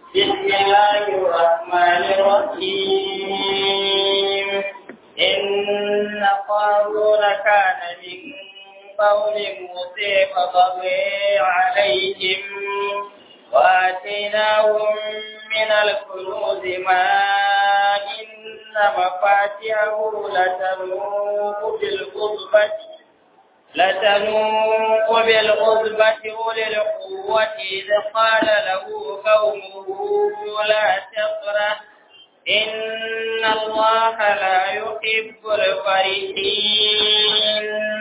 بسم الله الرحمن الرحيم إن قارون كان من قول موسى فبغي عليهم وآتيناهم من الكنوز ما إن مفاتحه لتنوء بالعصبة لتنوء بالعصبة أولي القوة إذ قال له قومه لا تفرح إن الله لا يحب الفرحين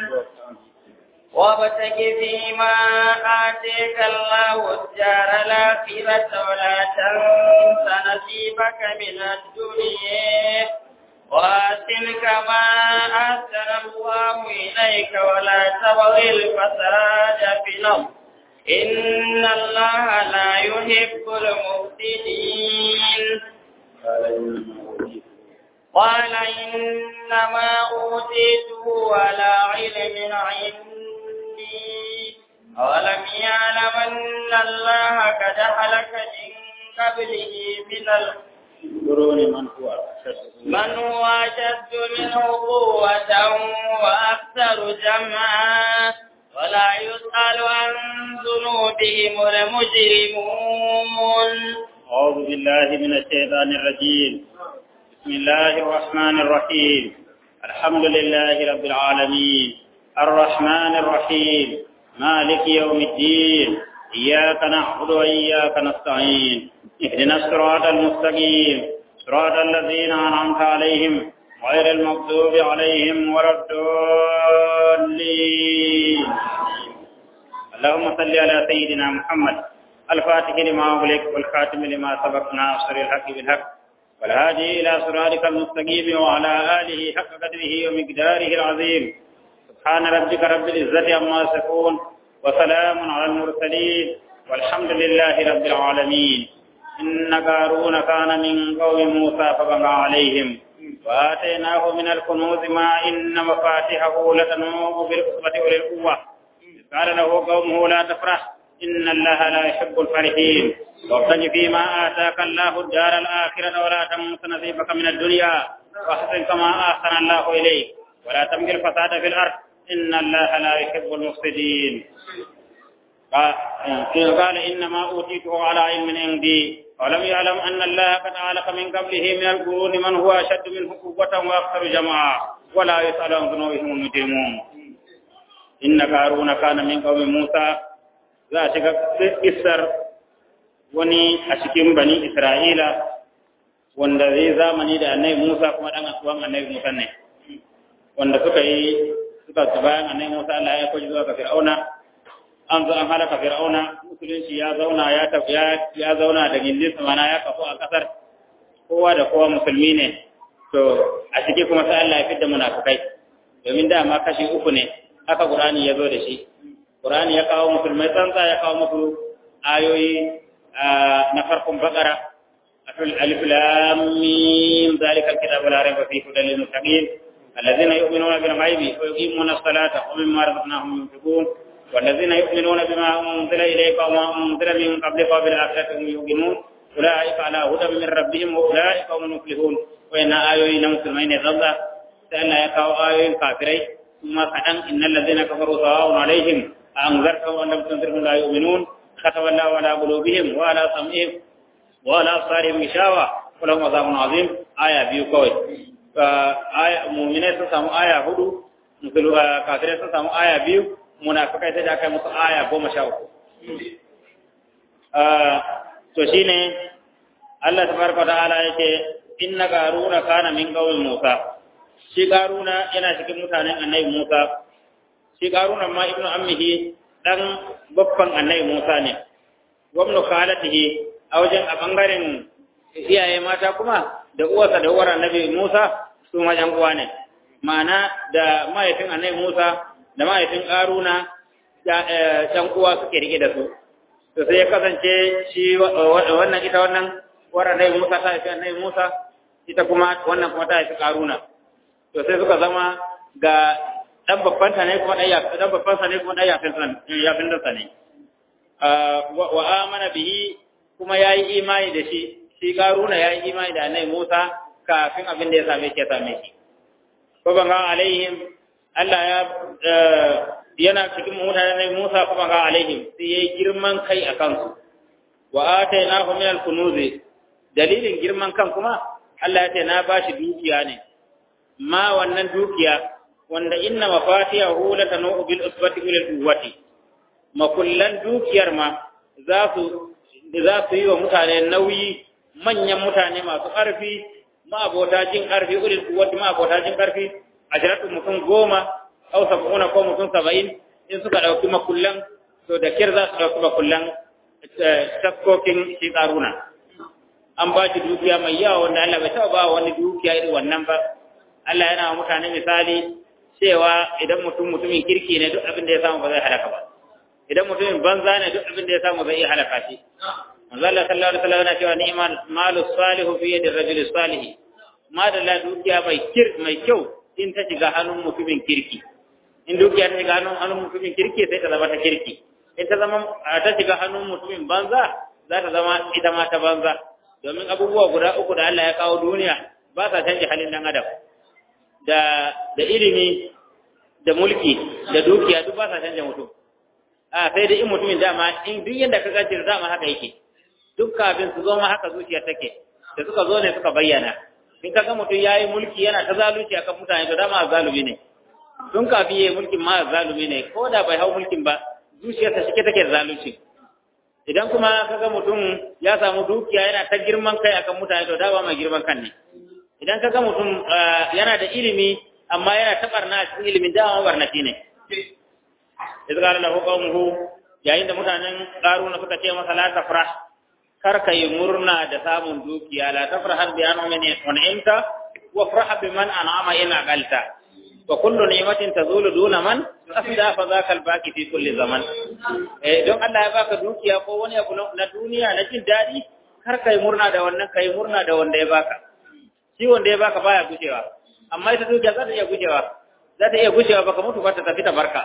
وابتغ فيما آتيك الله الدار الآخرة ولا تنس نصيبك من الدنيا وأحسن كما أحسن الله إليك ولا تبغ الفساد في الأرض إن الله لا يحب المفسدين قال إنما أوتيته على علم عندي أولم يعلم أن الله قد هلك من قبله من القرون من هو أشد من هو أشد منه قوة وأكثر جمعا ولا يسأل عن ذنوبهم المجرمون أعوذ بالله من الشيطان الرجيم بسم الله الرحمن الرحيم الحمد لله رب العالمين الرحمن الرحيم مالك يوم الدين إياك نعبد وإياك نستعين اهدنا الصراط المستقيم صراط الذين أنعمت عليهم غير المغضوب عليهم ولا الضالين اللهم صل على سيدنا محمد الفاتح لما أغلق والخاتم لما سبق ناصر الحق بالحق والهادي إلى صراطك المستقيم وعلى آله حق قدره ومقداره العظيم سبحان ربك رب العزة عما يصفون وسلام على المرسلين والحمد لله رب العالمين إن قارون كان من قوم موسى فبغى عليهم وآتيناه من الكنوز ما إن مفاتحه لتنوء بالعصبة أولي القوة قال له قومه لا تفرح إن الله لا يحب الفرحين وابتغ فيما آتاك الله الدار الآخرة ولا تنس نصيبك من الدنيا واحسن كما أحسن الله إليك ولا تبغي الفساد في الأرض إن الله لا يحب المفسدين قال إنما أوتيته على علم عندي ولم يعلم أن الله قد علق من قبله من القرون من هو أشد منه قوة وأكثر جماعة ولا يسأل عن ذنوبهم المجرمون إن قارون كان من قوم موسى za a shiga isar wani a cikin bani Isra'ila wanda zai zamani da annabi Musa kuma dan asuwan annabi Musa ne wanda suka yi suka ci bayan annabi Musa Allah ya kwaji zuwa ga Fir'auna an zo an halaka Fir'auna musulunci ya zauna ya tafi ya zauna da gindin mana ya kafu a kasar kowa da kowa musulmi ne to a ciki kuma sai Allah ya fidda munafikai domin dama kashi uku ne haka Qur'ani ya zo da shi Qur'ani ya kawo musulmai tsantsa ya kawo musu ayoyi na farkon bakara alif lam mim zalika alkitabu la rayba fihi hudan lil muttaqin alladhina yu'minuna bil ghaibi wa yuqimuna as-salata wa mimma razaqnahum yunfiqun والذين يؤمنون بما أنزل إليك وما أنزل من قبلك وبالآخرة هم يؤمنون أولئك على هدى من ربهم وأولئك هم المفلحون وإن آيوين مسلمين ضد سألنا يقع آيوين كافرين ثم كأن إن الذين كفروا سواء عليهم أنذرتهم أن لم تنذرهم لا يؤمنون ختم الله على قلوبهم وعلى سمعهم وعلى أبصارهم غشاوة ولهم عذاب عظيم آية بيو كوي آية مؤمنين سسامو آية هدو مثل كافرين سسامو آية بيو منافقين سجاك مس آية بوم شاو to shine Allah tabaraka wa ta'ala yake inna qaruna kana min qawmi Musa shi qaruna yana cikin mutanen annabi Musa shi karunan ma ibnu ammihi dan babban annabi Musa ne gwamnu khalatihi a wajen a bangaren iyaye mata kuma da uwarsa da uwar annabi Musa su ma yan uwa ne ma'ana da mahaifin annabi Musa da mahaifin karuna yan uwa suke rike da su to sai ya kasance shi wannan ita wannan uwar annabi Musa ta haifi annabi Musa ita kuma wannan kuma ta haifi karuna to sai suka zama ga dan babban sa ne kuma dan ya dan babban sa ne kuma dan yafin sa yafin sa ne wa amana bihi kuma yayi imani da shi shi karuna yayi imani da annabi Musa kafin abin da ya same shi ya same shi ko ban ga alaihim Allah ya yana cikin mutanen Musa kuma ga alaihim sai yayi girman kai a kansu wa atainahu min al-kunuz dalilin girman kan kuma Allah ya ce na bashi dukiya ne ma wannan dukiya wanda inna mafatihahu latanu bil usbati ila quwwati makullan dukiyar ma za su za su yi wa mutane nauyi manyan mutane masu ƙarfi ma abota jin ƙarfi ulil quwwati ma abota jin ƙarfi a jiratu mutum goma au sab'una ko mutum saba'in in suka ɗauki makullan to da kir za su ɗauki makullan taskokin shi ƙaruna an ba shi dukiya mai yawa wanda Allah bai taɓa ba wani dukiya irin wannan ba Allah yana wa mutane misali cewa idan mutum mutumin kirki ne duk abin da ya samu ba zai halaka ba idan mutumin banza ne duk abin da ya samu zai iya halaka shi manzo Allah sallallahu alaihi wasallam yana cewa ni'mal malu salihu fi yadi rajuli salih ma da la dukiya mai kir mai kyau in ta shiga hannun mutumin kirki in dukiya ta shiga hannun hannun mutumin kirki sai ta zama ta kirki in ta zama ta shiga hannun mutumin banza za ta zama ita ma ta banza domin abubuwa guda uku da Allah ya kawo duniya ba sa canja halin dan adam da da ilimi da mulki da dukiya duk ba sa canja mutum a sai dai in mutumin dama in duk yanda ka gaci dama haka yake duk kafin su zo ma haka zuciya take da suka zo ne suka bayyana in ka ga mutum yayi mulki yana ta zalunci akan mutane to dama zalumi ne tun kafin yayi mulkin ma zalumi ne ko da bai hau mulkin ba zuciyarsa shike take da zalunci idan kuma kaga mutum ya samu dukiya yana ta girman kai akan mutane to dama mai girman kan ne idan kaga mutum yana da ilimi amma yana ta barna a cikin ilimin dama barnati ne idza qala lahu qawmuhu yayin da mutanen qaruna suka ce masa la tafrah kar ka yi murna da samun dukiya la tafrah bi an'amin un'imta wa farah biman an'ama in aqalta wa kullu ni'matin tazulu duna man afda fa zaka al-baqi fi kulli zaman eh don Allah ya baka dukiya ko wani abu na duniya na jin dadi kar kai murna da wannan kai murna da wanda ya baka shi wanda ya baka baya gujewa amma ita dukiya za ta iya gujewa za ta iya gujewa baka mutu ba ta tafi ta barka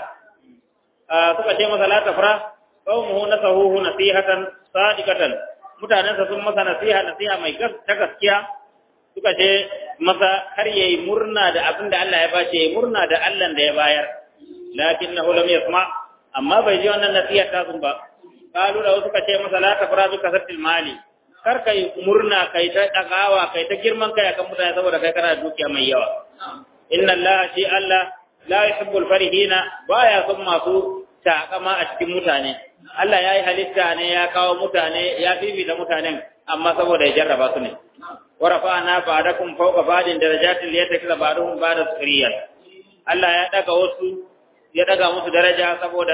suka ce masa la tafra qaumuhu nasahuhu nasihatan sadiqatan mutanen sa sun masa nasiha nasiha mai ta gaskiya suka ce masa har yayi murna da abin da Allah ya bace yayi murna da Allah da ya bayar lakinnahu lam yasma amma bai ji wannan nasiha ta sun ba qalu da suka ce masa la tafra bi kasatil mali kar kai murna kai ta dagawa kai ta girman kai akan mutane saboda kai kana da dukiya mai yawa inna Allah shi Allah la yuhibbul farihina baya son masu takama a cikin mutane Allah ya yi halitta ne ya kawo mutane ya fifita mutanen amma saboda ya jarraba su ne wa rafa'na ba'dakum fawqa ba'din darajatin liyatakila ba'dhum ba'da suriyan Allah ya daga wasu ya daga musu daraja saboda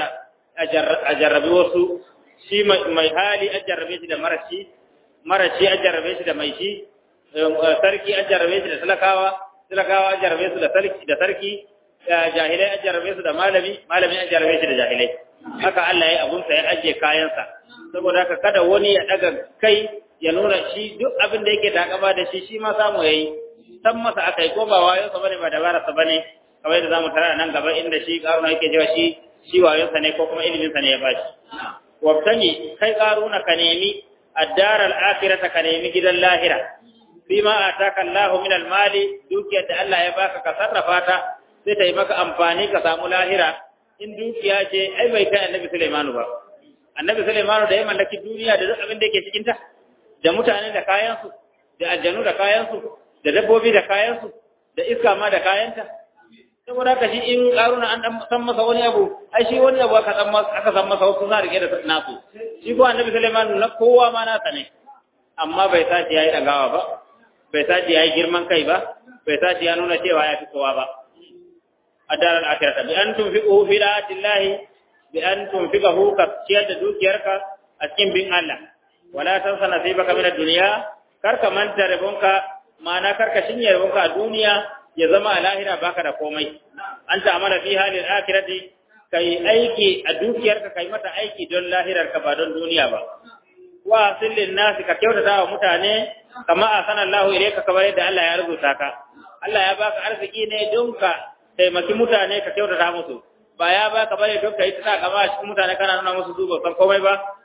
a jarrabi wasu shi mai hali a jarrabe shi da marashi marashi a jarrabe shi da mai shi sarki a jarrabe shi da talakawa talakawa a jarrabe su da sarki da sarki jahilai an jarabe su da malami malami an jarabe shi da jahilai haka Allah ya abunsa ya ajiye kayansa saboda haka kada wani ya daga kai ya nuna shi duk abin da yake takaba da shi shi ma samu yayi san masa akai ko ba wayo sa bane ba dabara sa bane kamar da zamu tara nan gaba inda shi karuna yake cewa shi shi wayo sa ne ko kuma ilimin sa ne ya bashi wabtani kai karuna ka nemi ad-dar al-akhirah ka nemi gidan lahira bima ataka Allahu min al-mali dukiyar da Allah ya baka ka sarrafa ta sai ta yi maka amfani ka samu lahira in dukiya ce ai bai kai annabi Sulaimanu ba annabi Sulaimanu da ya mallaki duniya da duk abin da yake cikin ta da mutane da kayansu da aljanu da kayansu da dabbobi da kayansu da iska ma da kayanta saboda haka shi in karuna an dan san masa wani abu ai shi wani abu aka san masa aka san masa wasu na rike da nasu shi ko annabi Sulaimanu na kowa ma nasa ne amma bai sace yayi dagawa ba bai sace yayi girman kai ba bai sace ya nuna cewa ya fi kowa ba الدار الآخرة بأن تنفقه في طاعة الله بأن تنفقه كسيادة دوكيرك أسكن بين الله ولا تنسى نصيبك من الدنيا كرك من تربونك ما نكرك شنيا ربونك الدنيا يزما الاخره baka da komai an ta amana fi halil akhirati kai aiki a dukiyarka kai mata aiki don lahirarka ba don duniya ba wa sillin nasi ka kyautata wa mutane kama asana Allahu ilayka kamar yadda Allah ya rubuta ka Allah ya baka arziki ne don ka taimaki mutane ka kyautata musu ba ya baka bane don ka yi tana gaba a cikin mutane kana nuna musu su san komai ba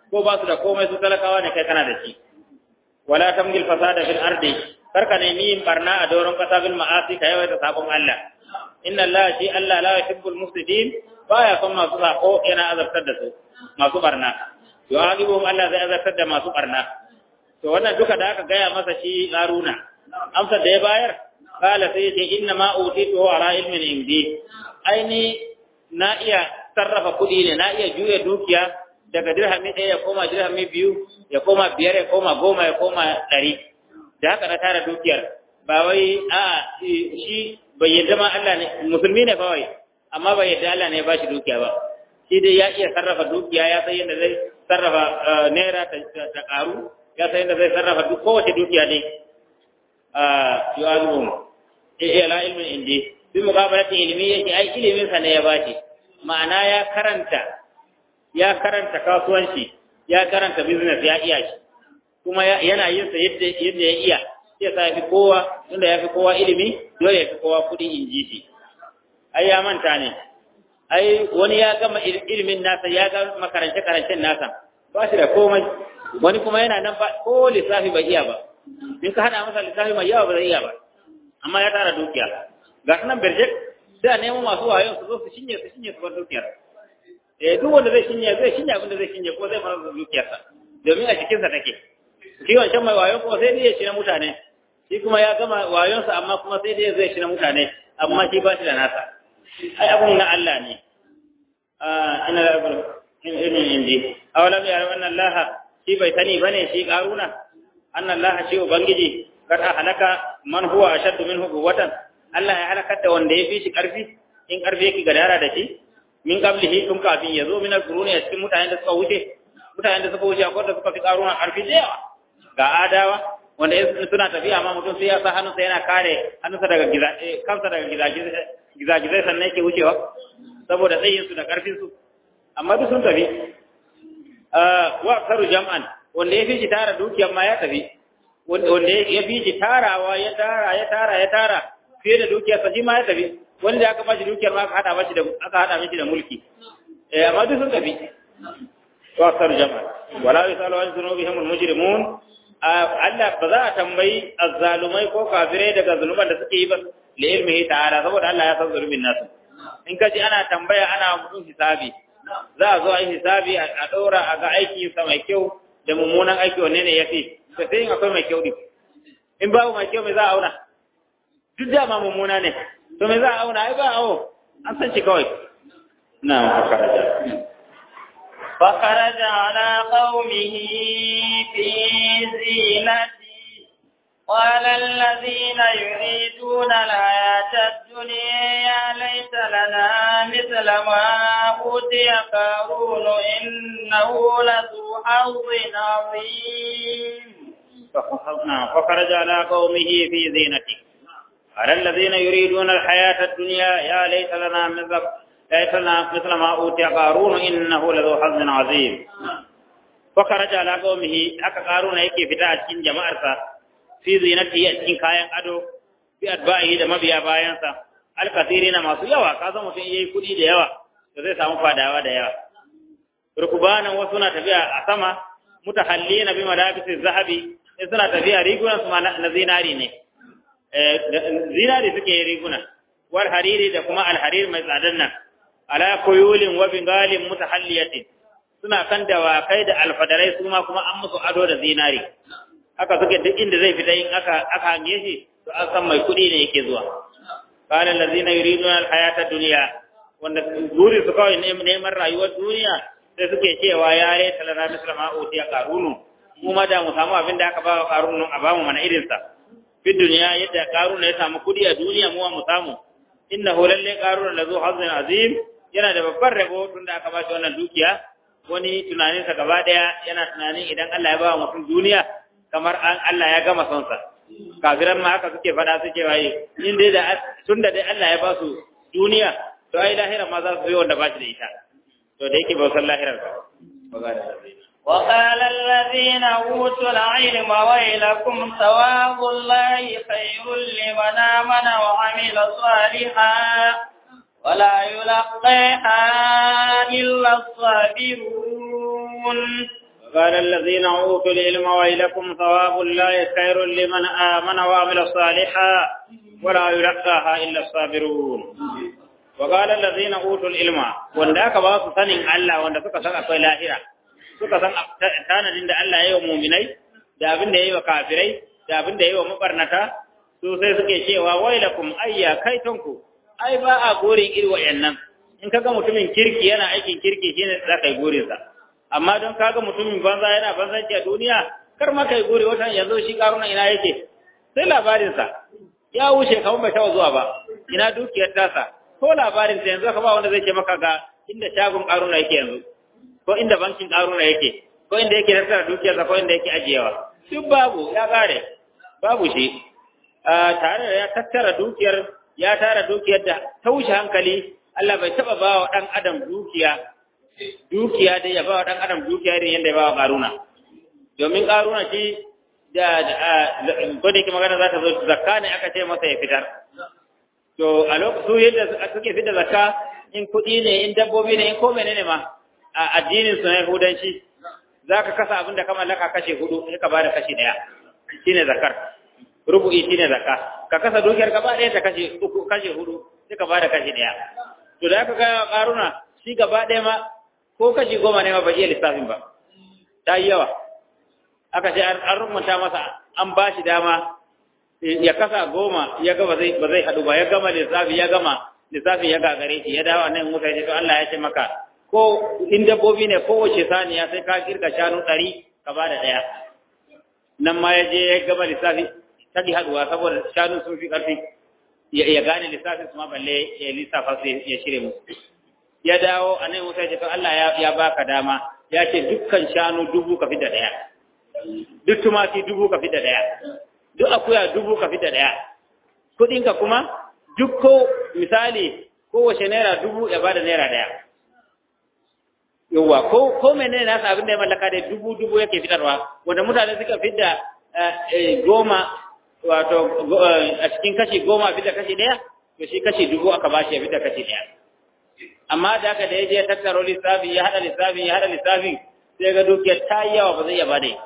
ko ba su da komai su talakawa ne kai kana da shi wala tamgil fasada fil ardi karka ne yin barna a doron kasa bil ma'asi ka yawaita sabon Allah inna Allah shi Allah la yuhibbul mufsidin baya son masu sako yana azabtar da su masu barna yu'adibuhum Allah zai azabtar da masu barna to wannan duka da aka gaya masa shi Haruna amsar da ya bayar kala sai ce inna ma utitu ala ilmin indi aini na iya sarrafa kuɗi ne na iya juya dukiya daga dirhami ɗaya ya koma dirhami biyu ya koma biyar ya koma goma ya koma ɗari da haka na tara dukiyar ba wai a shi bai yadda ma Allah ne musulmi ne kawai amma bai yadda Allah ne ya bashi dukiya ba shi dai ya iya sarrafa dukiya ya san yadda zai sarrafa naira ta karu ya san yadda zai sarrafa duk kowace dukiya ne a yu'azuhum ila ilmin indi bi muqabalati ilmi yake ai ilimin sa ne ya bashi ma'ana ya karanta ya karanta kasuwanci ya karanta business ya iya shi kuma yana yin sa yadda yadda ya iya sai sa fi kowa tunda ya fi kowa ilimi dole ya fi kowa kudi in ji shi ai ya manta ne ai wani ya gama ilimin nasa ya ga makarance karancen nasa ba shi da komai wani kuma yana nan ba ko lissafi bai iya ba in ka hada masa lissafi mai yawa ba zai iya ba amma ya tara dukiya ga nan berjek sai a nemo masu wayon su zo su shinye su shinye su bar dukiyar eh duk wanda zai shinye zai shinye abin da zai shinye ko zai fara dukiyarsa domin a cikinsa take shi wancan mai wayon kuma sai dai ya ci na mutane shi kuma ya gama wayonsa amma kuma sai dai zai ci na mutane amma shi ba shi da nasa ai abun na Allah ne ina da abin ilmin indi awalam ya rabu Allah shi bai sani bane shi karuna anna Allah shi ubangiji kada halaka man huwa ashaddu minhu quwwatan Allah ya halakar da wanda ya fi shi karfi in karfi yake gadara da shi min qablihi tun kafin ya zo min al-quruni a cikin mutanen da suka wuce mutanen da suka wuce akwai da suka fi karuna karfi da yawa ga adawa wanda in suna tafiya amma mutum sai ya sa hannunsa yana kare hannunsa daga giza kansa daga gizagizai sannan yake wucewa saboda tsayin su da karfin su amma duk sun tafi wa karu jam'an wanda ya fi shi tara dukiyar ma ya tafi wanda ya fi shi tarawa ya tara ya tara ya tara fiye da dukiyar sa shi ma ya tafi wanda aka bashi dukiyar ma aka hada bashi da aka hada mishi da mulki eh amma duk sun tafi wa karu jam'an wala yusalu an dhunubihim al-mujrimun Allah ba za a tambayi azzalumai ko kafirai daga zunuban da suke yi ba li ilmihi ta'ala saboda Allah ya san zunubin nasu in kaji ana tambaya ana mutum hisabi za a zo a yi hisabi a ɗora a ga aiki sa mai kyau da mummunan aiki wanne ne ya fi to sai in akwai mai kyau din in babu mai kyau mai za a auna duk da ma mummuna ne to mai za a auna ai ba awo an san shi kawai na fakaraja فخرج على قومه في زينته قال الذين يريدون الحياة الدنيا يا ليت لنا مثل ما أوتي قارون إنه لذو حظ عظيم فخرج على قومه في زينته قال الذين يريدون الحياة الدنيا يا ليت لنا مثل ليت لنا مثل ما أوتي قارون إنه لذو حظ عظيم فخرج على قومه أكا قارون يكي فتاة جماعة fi zinatihi a cikin kayan ado fi atba'ihi da mabiya bayansa alkasirina masu yawa ka san mutum yayi kudi da yawa to zai samu fadawa da yawa rukubanan wasu na tafiya a sama mutahallina bi madabisi zahabi sai suna tafiya rigunan su na zinari ne zinari suke riguna wal hariri da kuma alharir mai tsadan nan ala kuyulin wa bingalin mutahalliyatin suna kan dawakai da alfadarai su ma kuma an musu ado da zinari haka suke duk inda zai fita in aka aka hange shi to an san mai kuɗi ne yake zuwa qala allazina yuriduna alhayata dunya wanda guri su kawai neman rayuwar duniya sai suke cewa ya re talana misra ma utiya qarunu mu ma da mu samu abin da aka ba wa qarunu a bamu mana irin sa fi duniya yadda qarunu ya samu kuɗi a duniya mu mu samu innahu lalle qarunu lazu hazin azim yana da babbar rabo tunda aka ba shi wannan dukiya wani tunaninsa gaba daya yana tunanin idan Allah ya ba wa mutum duniya kamar an Allah ya gama son sa kafiran ma haka suke fada suke waye in dai da tunda dai Allah ya ba su duniya to ai lahira ma za su yi wanda ba shi da ita to da yake ba san lahirar ba وقال الذين أوتوا العلم ويلكم ثواب الله خير لمن آمن وعمل صالحا ولا يلقيها إلا الصابرون قال الذين أوتوا العلم ويلكم ثواب الله خير لمن آمن وعمل صالحا ولا يلقاها إلا الصابرون وقال الذين أوتوا العلم ونداك باsu sanin Allah wanda suka san akwai lahira suka san tanadin da Allah ya yi wa muminai da abin da ya yi wa kafirai da abin da ya yi wa mabarnata su sai suke cewa wailakum ayya kaitonku ai ba a gorin iri wa'annan in kaga mutumin kirki yana aikin kirki shine za ka yi gorinsa amma don kaga mutumin banza yana banzanci a duniya kar ma kai gori watan yanzu shi karuna ina yake sai labarinsa ya wuce kamar bai taɓa zuwa ba ina dukiyar tasa ko labarinsa yanzu ka ba wanda zai ce maka ga inda shagon karuna yake yanzu ko inda bankin karuna yake ko inda yake tattara dukiyarsa ko inda yake ajiyewa duk babu ya kare babu shi tare da ya tattara dukiyar ya tara dukiyar da ta wuce hankali Allah bai taɓa ba wa ɗan adam dukiya dukiya dai ya ba wa ɗan adam dukiya irin yadda ya ba wa ƙaruna domin ƙaruna shi da ko da yake magana za ta zo zakka ne aka ce masa ya fitar to a lokacin yadda suke fitar zakka in kuɗi ne in dabbobi ne in ko menene ma a addinin su na yahudanci za ka kasa abin da ka mallaka kashe hudu sai ka bada kashe ɗaya shine zakar rubu'i shine zakka ka kasa dukiyar gaba ɗaya ta kashe uku kashe hudu sai ka bada kashe ɗaya to da aka ga ƙaruna shi gaba ɗaya ma ko kashi goma ne ma ba iya lissafin ba ta yi yawa aka ce an rumunta masa an ba shi dama ya kasa goma ya ga ba zai ba zai haɗu ba ya gama lissafi ya gama lissafin ya gagare shi ya dawo nan musa ya ce to Allah ya ce maka ko in dabbobi ne kowace saniya sai ka kirga shanu ɗari ka ba da ɗaya nan ma ya je ya gama lissafi ta ki haɗuwa saboda shanu sun fi ƙarfi ya gane lissafin su ma balle ya lissafa su ya shirye musu ya dawo a nan musa ya ce to Allah ya baka dama ya ce dukkan shanu dubu ka fi da ɗaya duk tumaki dubu ka fi da ɗaya duk akuya dubu ka fi da ɗaya kuɗinka kuma duk ko misali kowace naira dubu ya bada naira ɗaya yawwa ko ko menene nasa abin da ya mallaka da dubu dubu yake fitarwa wanda mutane suka fidda goma wato a cikin kashi goma fidda kashi ɗaya to shi kashi dubu aka bashi ya fidda kashi ɗaya amma da haka da ya je ya tattaro lissafi ya haɗa lissafi ya haɗa lissafi sai ga dukiyar ta yi yawa ba zai iya bada ita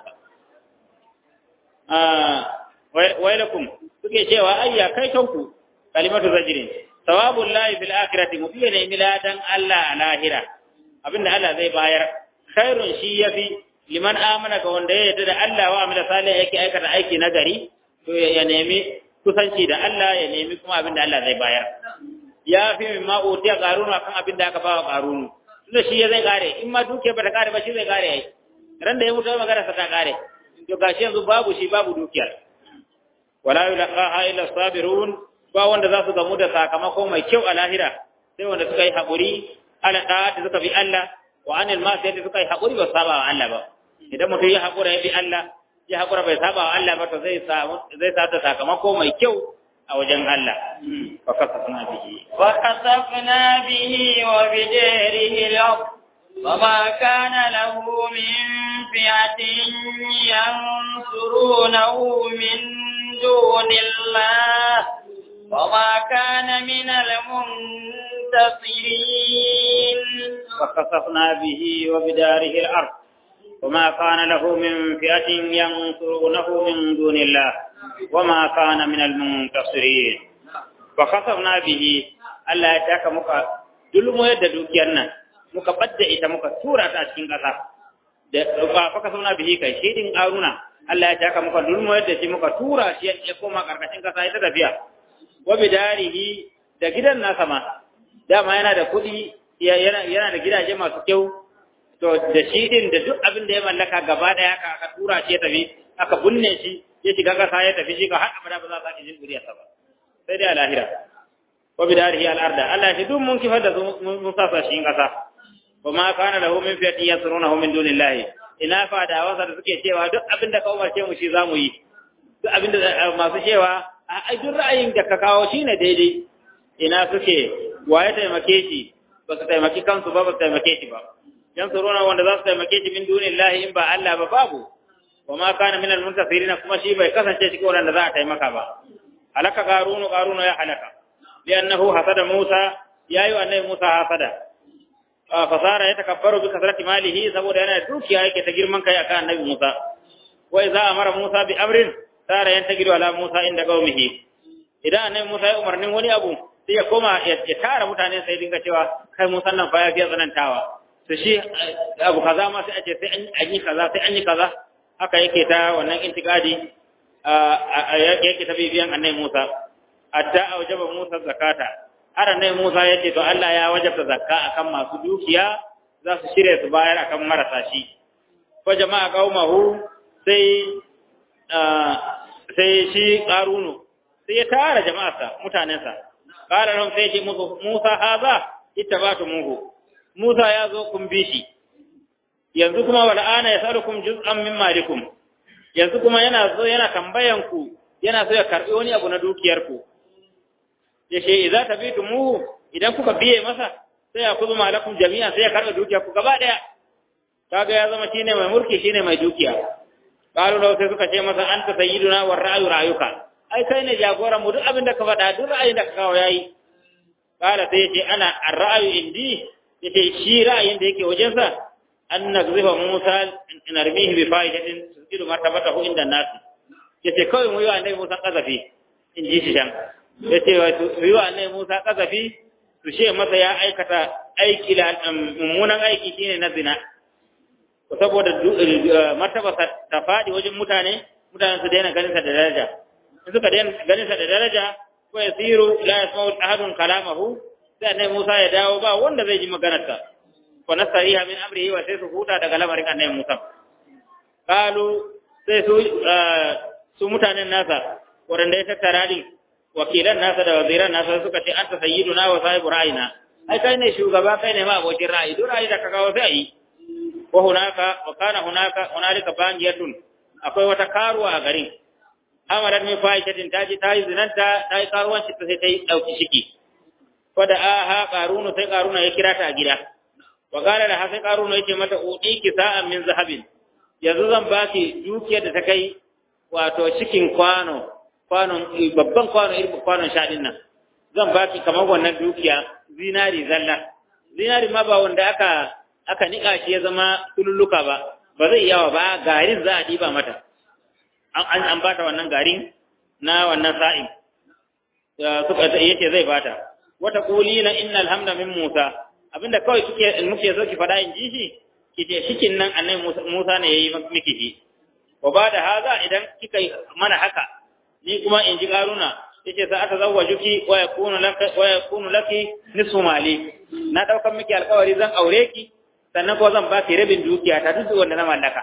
wailakum suke cewa ayya kai kanku kalimatu zajrin sawabul lahi fil akhirati mubiya ne miladan Allah a lahira abinda Allah zai bayar khairun shi yafi liman amana ga wanda ya yarda da Allah wa amila salih yake aikata aiki na gari to ya nemi kusanci da Allah ya nemi kuma abinda Allah zai bayar ya fi min ma utiya qarunu akan abinda aka bawa qarunu tunda shi ya zai kare in ma duke ba ta kare ba shi zai kare ai ran da ya mutu magana sa ta kare to gashi yanzu babu shi babu dukiyar wala yulqaha illa sabirun ba wanda za su gamu da sakamako mai kyau a lahira sai wanda suka yi haƙuri ala da'ati suka bi Allah wa anil ma'siyati suka yi haƙuri ba saba wa Allah ba idan mutum ya haƙura ya bi Allah ya haƙura bai saba wa Allah ba to zai samu zai samu sakamako mai kyau a wajen Allah wa kasafna bihi wa kasafna bihi wa bidarihi al-ard وما كان له من فئة ينصرونه من دون الله وما كان من المنتصرين وخسفنا به وبداره الأرض وما كان له من فئة ينصرونه من دون الله وما كان من المنتصرين وخسفنا به Allah ya taka muka dulmo yadda dukiyar nan muka badda ita muka tura ta a cikin ƙasa da ba faka sauna bihi kai shi din aruna Allah ya taka muka dulmo yadda shi muka tura shi ya koma karkashin ƙasa ita tafiya wa bidarihi da gidan nasa ma dama yana da kuɗi yana yana da gidaje masu kyau to da shi din da duk abin da ya mallaka gaba daya aka aka tura shi ya tafi aka bunne shi ya shiga ƙasa ya tafi shi ga har abada ba za ka jin duriyarsa ba sai dai a lahira wa bidarihi al-arda Allah shi duk mun kifar da mun sa shi kasa wa ma kana lahu min fi'ati yasrunahu min dunillahi ina fa da wasa da suke cewa duk abin da ka umarce mu shi zamu yi duk abin da masu cewa a duk ra'ayin da ka kawo shine daidai ina suke waye taimake shi ba su taimaki kansu ba ba su taimake shi ba yansuruna wanda za su taimake shi min dunillahi in ba Allah ba babu wa ma kana min al-muntasirin kuma shi bai kasance cikin wanda za a taimaka ba halaka qarunu qarunu ya halaka لأنه حسد موسى يا أيها النبي موسى حسد fasara ya takabbaru bi kasrati malihi saboda yana dukiya yake ta girman kai akan annabi Musa wa idza amara Musa bi amrin sara yantagiru ala Musa inda qaumihi idan annabi Musa ya umarnin wani abu sai ya koma ya tara mutane sai dinga cewa kai Musa nan fa ya fiye tsanantawa to shi abu kaza ma sai a ce sai an yi kaza sai an yi kaza haka yake ta wannan intikadi yake ta bibiyan annabi Musa hatta awjaba Musa zakata har annabi Musa ya ce to Allah ya wajabta zakka akan masu dukiya za su shirye su bayar akan marasa shi ko jama'a qaumahu sai sai shi qarunu sai ya tara jama'arsa mutanensa qala lahum sai ce musu Musa haza ittaba'tumuhu Musa ya zo kun bi shi yanzu kuma wala ana yasalukum juz'an min malikum yanzu kuma yana zo yana tambayan ku yana so ya karbi wani abu na dukiyar ku yace idza tabitumuhu idan kuka biye masa sai ya kuzu malakum jami'a sai ya karba dukiyar ku gaba daya kaga ya zama shine mai mulki shine mai dukiya qalu law sai suka ce masa anta sayyiduna war ra'yu ra'yuka ai kai ne jagoran mu duk abin da ka faɗa duk ra'ayin da ka kawo yayi qala sai yace ana ar-ra'yu indi yace shi ra'ayin da yake wajensa an nagzifa Musa narmihi bi fa'idatin tusiru martabatahu inda nas yace kawai mu yi wa annabi Musa kazafi in ji shi can yace wa yi wa annabi Musa kazafi su she masa ya aikata aiki la mummunan aiki shine na zina saboda martaba ta fadi wajen mutane mutane su daina ganin sa da daraja in suka daina ganin sa da daraja ko yasiru la yasma'u ahadun kalamahu sai annabi Musa ya dawo ba wanda zai ji maganarsa wa nasariha min amrihi wa sai su huta daga lamarin annabi Musa qalu sai su su mutanen nasa wanda ya tattara din wakilan nasa da waziran nasa suka ce anta sayyiduna wa sahibu ra'ayina ai kai ne shugaba kai ne ma abokin ra'ayi duk ra'ayi da ka kawo sai yi wa hunaka wa kana hunaka hunalika baniyatun akwai wata karuwa a garin amarat min fahishatin taji tayi zinanta tayi karuwanci ta sai tayi dauki shiki fada aha qarunu sai qaruna ya kira ta a gida wa qala da sai qaruna yace mata udiki sa'an min zahabin yanzu zan baki dukiyar da ta kai wato cikin kwano kwanon babban kwano irin kwanon shaɗin nan zan baki kamar wannan dukiya zinari zalla zinari ma ba wanda aka aka nika shi ya zama tululuka ba ba zai yawa ba garin za a diba mata an an bata wannan garin na wannan sa'in suka yace zai bata wata qulina innal hamda min Musa abinda kawai kike muke so ki fada in ji shi kike shikin nan annabi Musa ne yayi miki shi wa ba da haza idan kika mana haka ni kuma in ji karuna yace sa ata zawwajuki wa yakunu laki wa yakunu laki nisfu mali na daukan miki alƙawari zan aure ki sannan ko zan baki rabin dukiya ta duk wanda na mallaka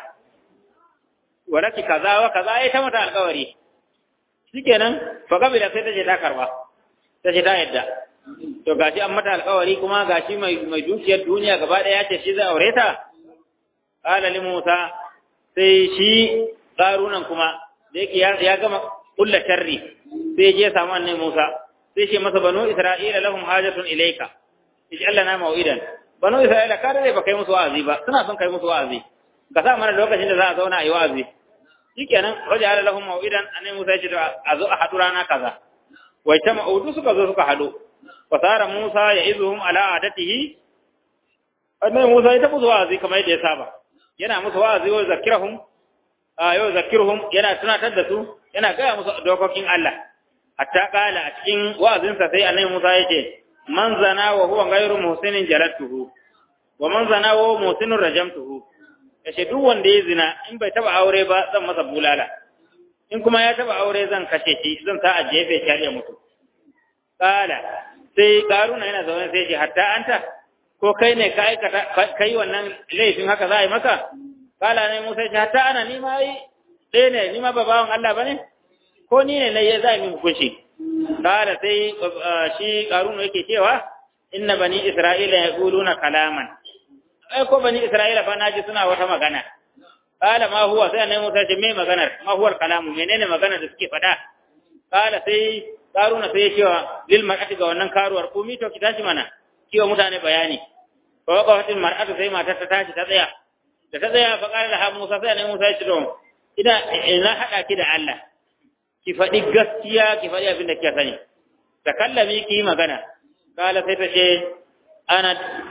walaki kaza wa kaza ai ta mata alƙawari shikenan fa kabila sai ta je ta karba ta ce ta yadda to gashi an mata alƙawari kuma gashi mai mai dukiyar duniya gaba ɗaya ce shi zai aure ta qala li musa sai shi qarunan kuma da yake ya gama kulla sharri sai je samu annabi musa sai ce masa banu isra'ila lahum hajatun ilayka ij'al lana maw'idan banu isra'ila kada dai ba kai musu wa'azi ba suna son kai musu wa'azi ka sa mana lokacin da za a zauna a yi wa'azi shikenan waja'ala lahum maw'idan annabi musa ya ce a zo a haɗu rana kaza wai ta ma'udu suka zo suka haɗu fasara Musa ya izuhum ala adatihi annabi Musa ya ta musu wa'azi kamar yadda ya saba yana musu wa'azi wa zakirahum a yau zakirhum yana tunatar da su yana gaya musu dokokin Allah hatta kala a cikin wa'azinsa sai annabi Musa ya ce man zana wa huwa ghayru muhsinin jalatuhu wa man zana wa muhsinun rajamtuhu yace duk wanda ya zina in bai taba aure ba zan masa bulala in kuma ya taba aure zan kashe shi zan sa a jefe shi ya mutu kala sai karuna yana zaune sai ce hatta anta ko kai ne ka aikata kai wannan laifin haka za a yi maka kala ne musa ce hatta ana ni ma yi ɗaya ne ni ma ba bawan Allah ba ne ko ni ne na yi za a yi hukunci kala sai shi karuna yake cewa inna bani isra'ila ya na kalaman ai ko bani isra'ila fa naji suna wata magana kala ma huwa sai annabi musa ce me maganar ma huwa kalamu menene maganar da suke faɗa kala sai karuna sai ya cewa lil mar'ati ga wannan karuwar kumi to ki tashi mana kiwa mutane bayani fa waqafatil mar'atu sai matar ta tashi ta tsaya da ta tsaya fa qala laha Musa sai ne Musa ya ce to ina ina hada ki da Allah ki faɗi gaskiya ki faɗi abin da kika sani ta kallami ki magana kala sai ta ce ana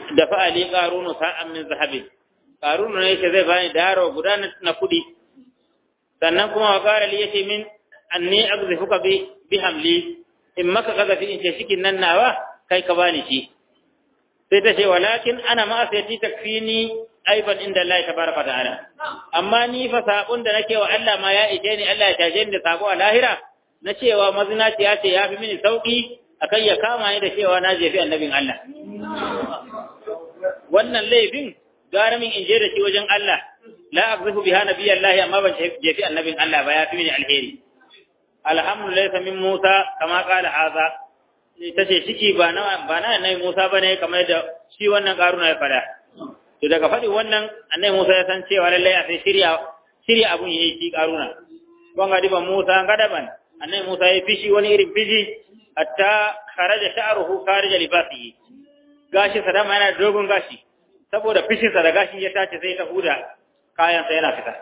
da fa'ali qarunu sa'an min zahabin qarunu ne yake zai bani daro guda na kudi sannan kuma wa qala li yace min anni aghzifuka bi bi hamli in maka kaga fi in ce shikin nan nawa kai ka bani shi sai ta ce walakin ana ma asiyati takfini aiban inda Allah tabaraka ta'ala amma ni fa sabon da nake wa Allah ma ya ije ni Allah ya taje ni da sabo a lahira na cewa mazinaciya ce ya fi mini sauki akan ya kama ni da cewa na jefi annabin Allah wannan laifin gara min in je da shi wajen Allah la aqzifu biha nabiyallahi amma ban jefi annabin Allah ba ya fi mini alheri alhamdulillah min Musa kama kala haza tace ciki ba na ba na annabi Musa bane kamar da shi wannan karuna ya fada to daga fadi wannan annabi Musa ya san cewa lalle ya sai shirya shirya abun yayi shi karuna ban ga diban Musa gadaban annabi Musa ya fishi wani irin fishi hatta kharaja sha'ruhu kharija libasihi gashi sadama yana dogon gashi saboda fishinsa da gashin ya tace sai ta huda kayansa yana fita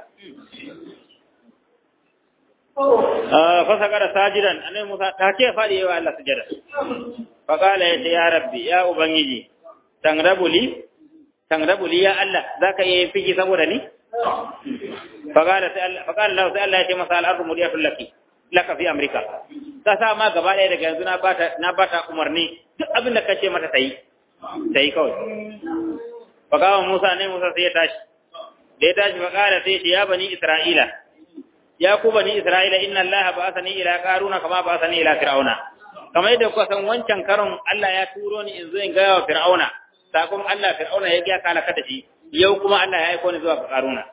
fasakara sajidan annabi Musa ta ce fadi yawa Allah sujada fa qala ya ya rabbi ya ubangiji tangrabuli tangrabuli ya Allah zaka yi fiki saboda ni fa qala sai Allah fa qala Allah sai Allah ya ce masa al-ardu mudiyatul laki laka fi amrika ta sa ma gaba ɗaya daga yanzu na bata na bata umarni duk abin da kace mata tayi tayi kawai fa qala Musa ne Musa sai ya tashi da ya tashi fa qala sai ya bani Isra'ila ya ku bani Isra'ila inna Allah ba'athani ila qaruna kama ba'athani ila fir'auna kamar yadda kuka san wancan karon Allah ya turo ni in zo in ga wa fir'auna sakon Allah fir'auna ya ga kana kada shi yau kuma Allah ya aika ni zuwa ga qaruna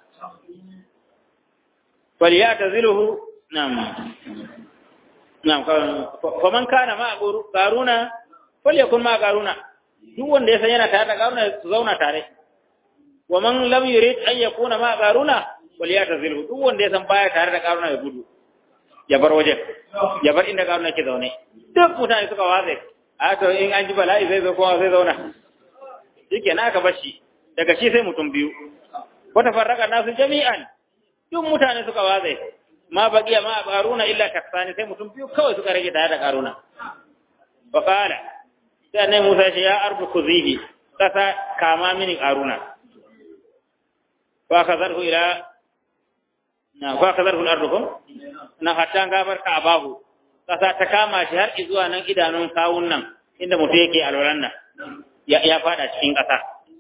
falyataziluhu nam nam faman kana ma qaruna falyakun ma qaruna duk wanda ya san yana tare da qaruna su zauna tare wa man lam yurid an yakuna ma qaruna wal ya tazilhu duk wanda ya san baya tare da karuna ya gudu ya bar waje ya bar inda karuna ke zaune duk mutane suka watsa a to in an ji bala'i zai zo kowa zai zauna shike na aka bashi daga shi sai mutum biyu wata farraka nasu jami'an duk mutane suka watsa ma baqiya ma karuna illa taksani sai mutum biyu kawai suka rage tare da karuna fa qala sai annabi Musa ya ce ya arbu kuzihi kasa kama mini karuna fa kazarhu ila na fa kazarhu al-ardu na hatta gabar ka abahu kasa ta kama shi har zuwa nan idanun kawun nan inda mutum yake alwalan nan ya ya fada cikin kasa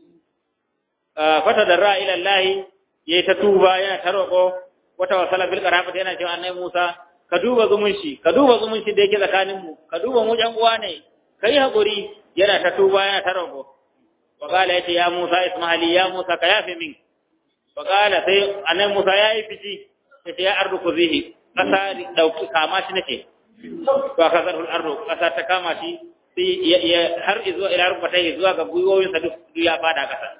fata darra ila Allah yayi ta tuba yana ta roko wata wasala bil qarabati yana cewa annabi Musa ka duba zumunci ka duba zumunci da yake tsakanin mu ka duba mu jan uwa ne kai hakuri yana ta tuba yana ta roko wa qala yace ya Musa isma'ili ya Musa ka yafe min faƙala sai annabi Musa ya yi fici ya ce ya ardu ku zihi ƙasa ɗauki kama shi nake to aka zarfin ardu ƙasa ta kama shi sai ya har zuwa ila rubata zuwa ga gwiwoyinsa duk ya fada ƙasa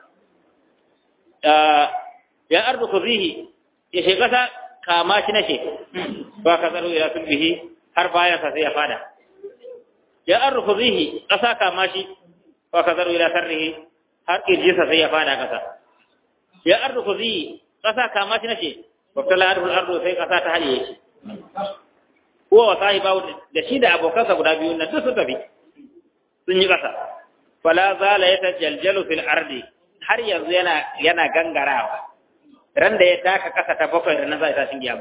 ya ardu ku zihi ya ce ƙasa kama shi nake to aka zarfin ila sulbihi har bayansa sai ya fada ya ardu ku zihi ƙasa kama shi to aka zarfin ila sarrihi har ƙirjinsa sai ya fada ƙasa ya ardu ku zi kasa kama shi nace wabtala ardu ardu sai kasa ta haliye shi huwa wa sahiba da shi da abokansa guda biyu na duk su tafi sun yi kasa fala zala yatajaljalu fil ardi har yanzu yana yana gangarawa ran da ya taka kasa ta bakwai ran zai tashi kiyama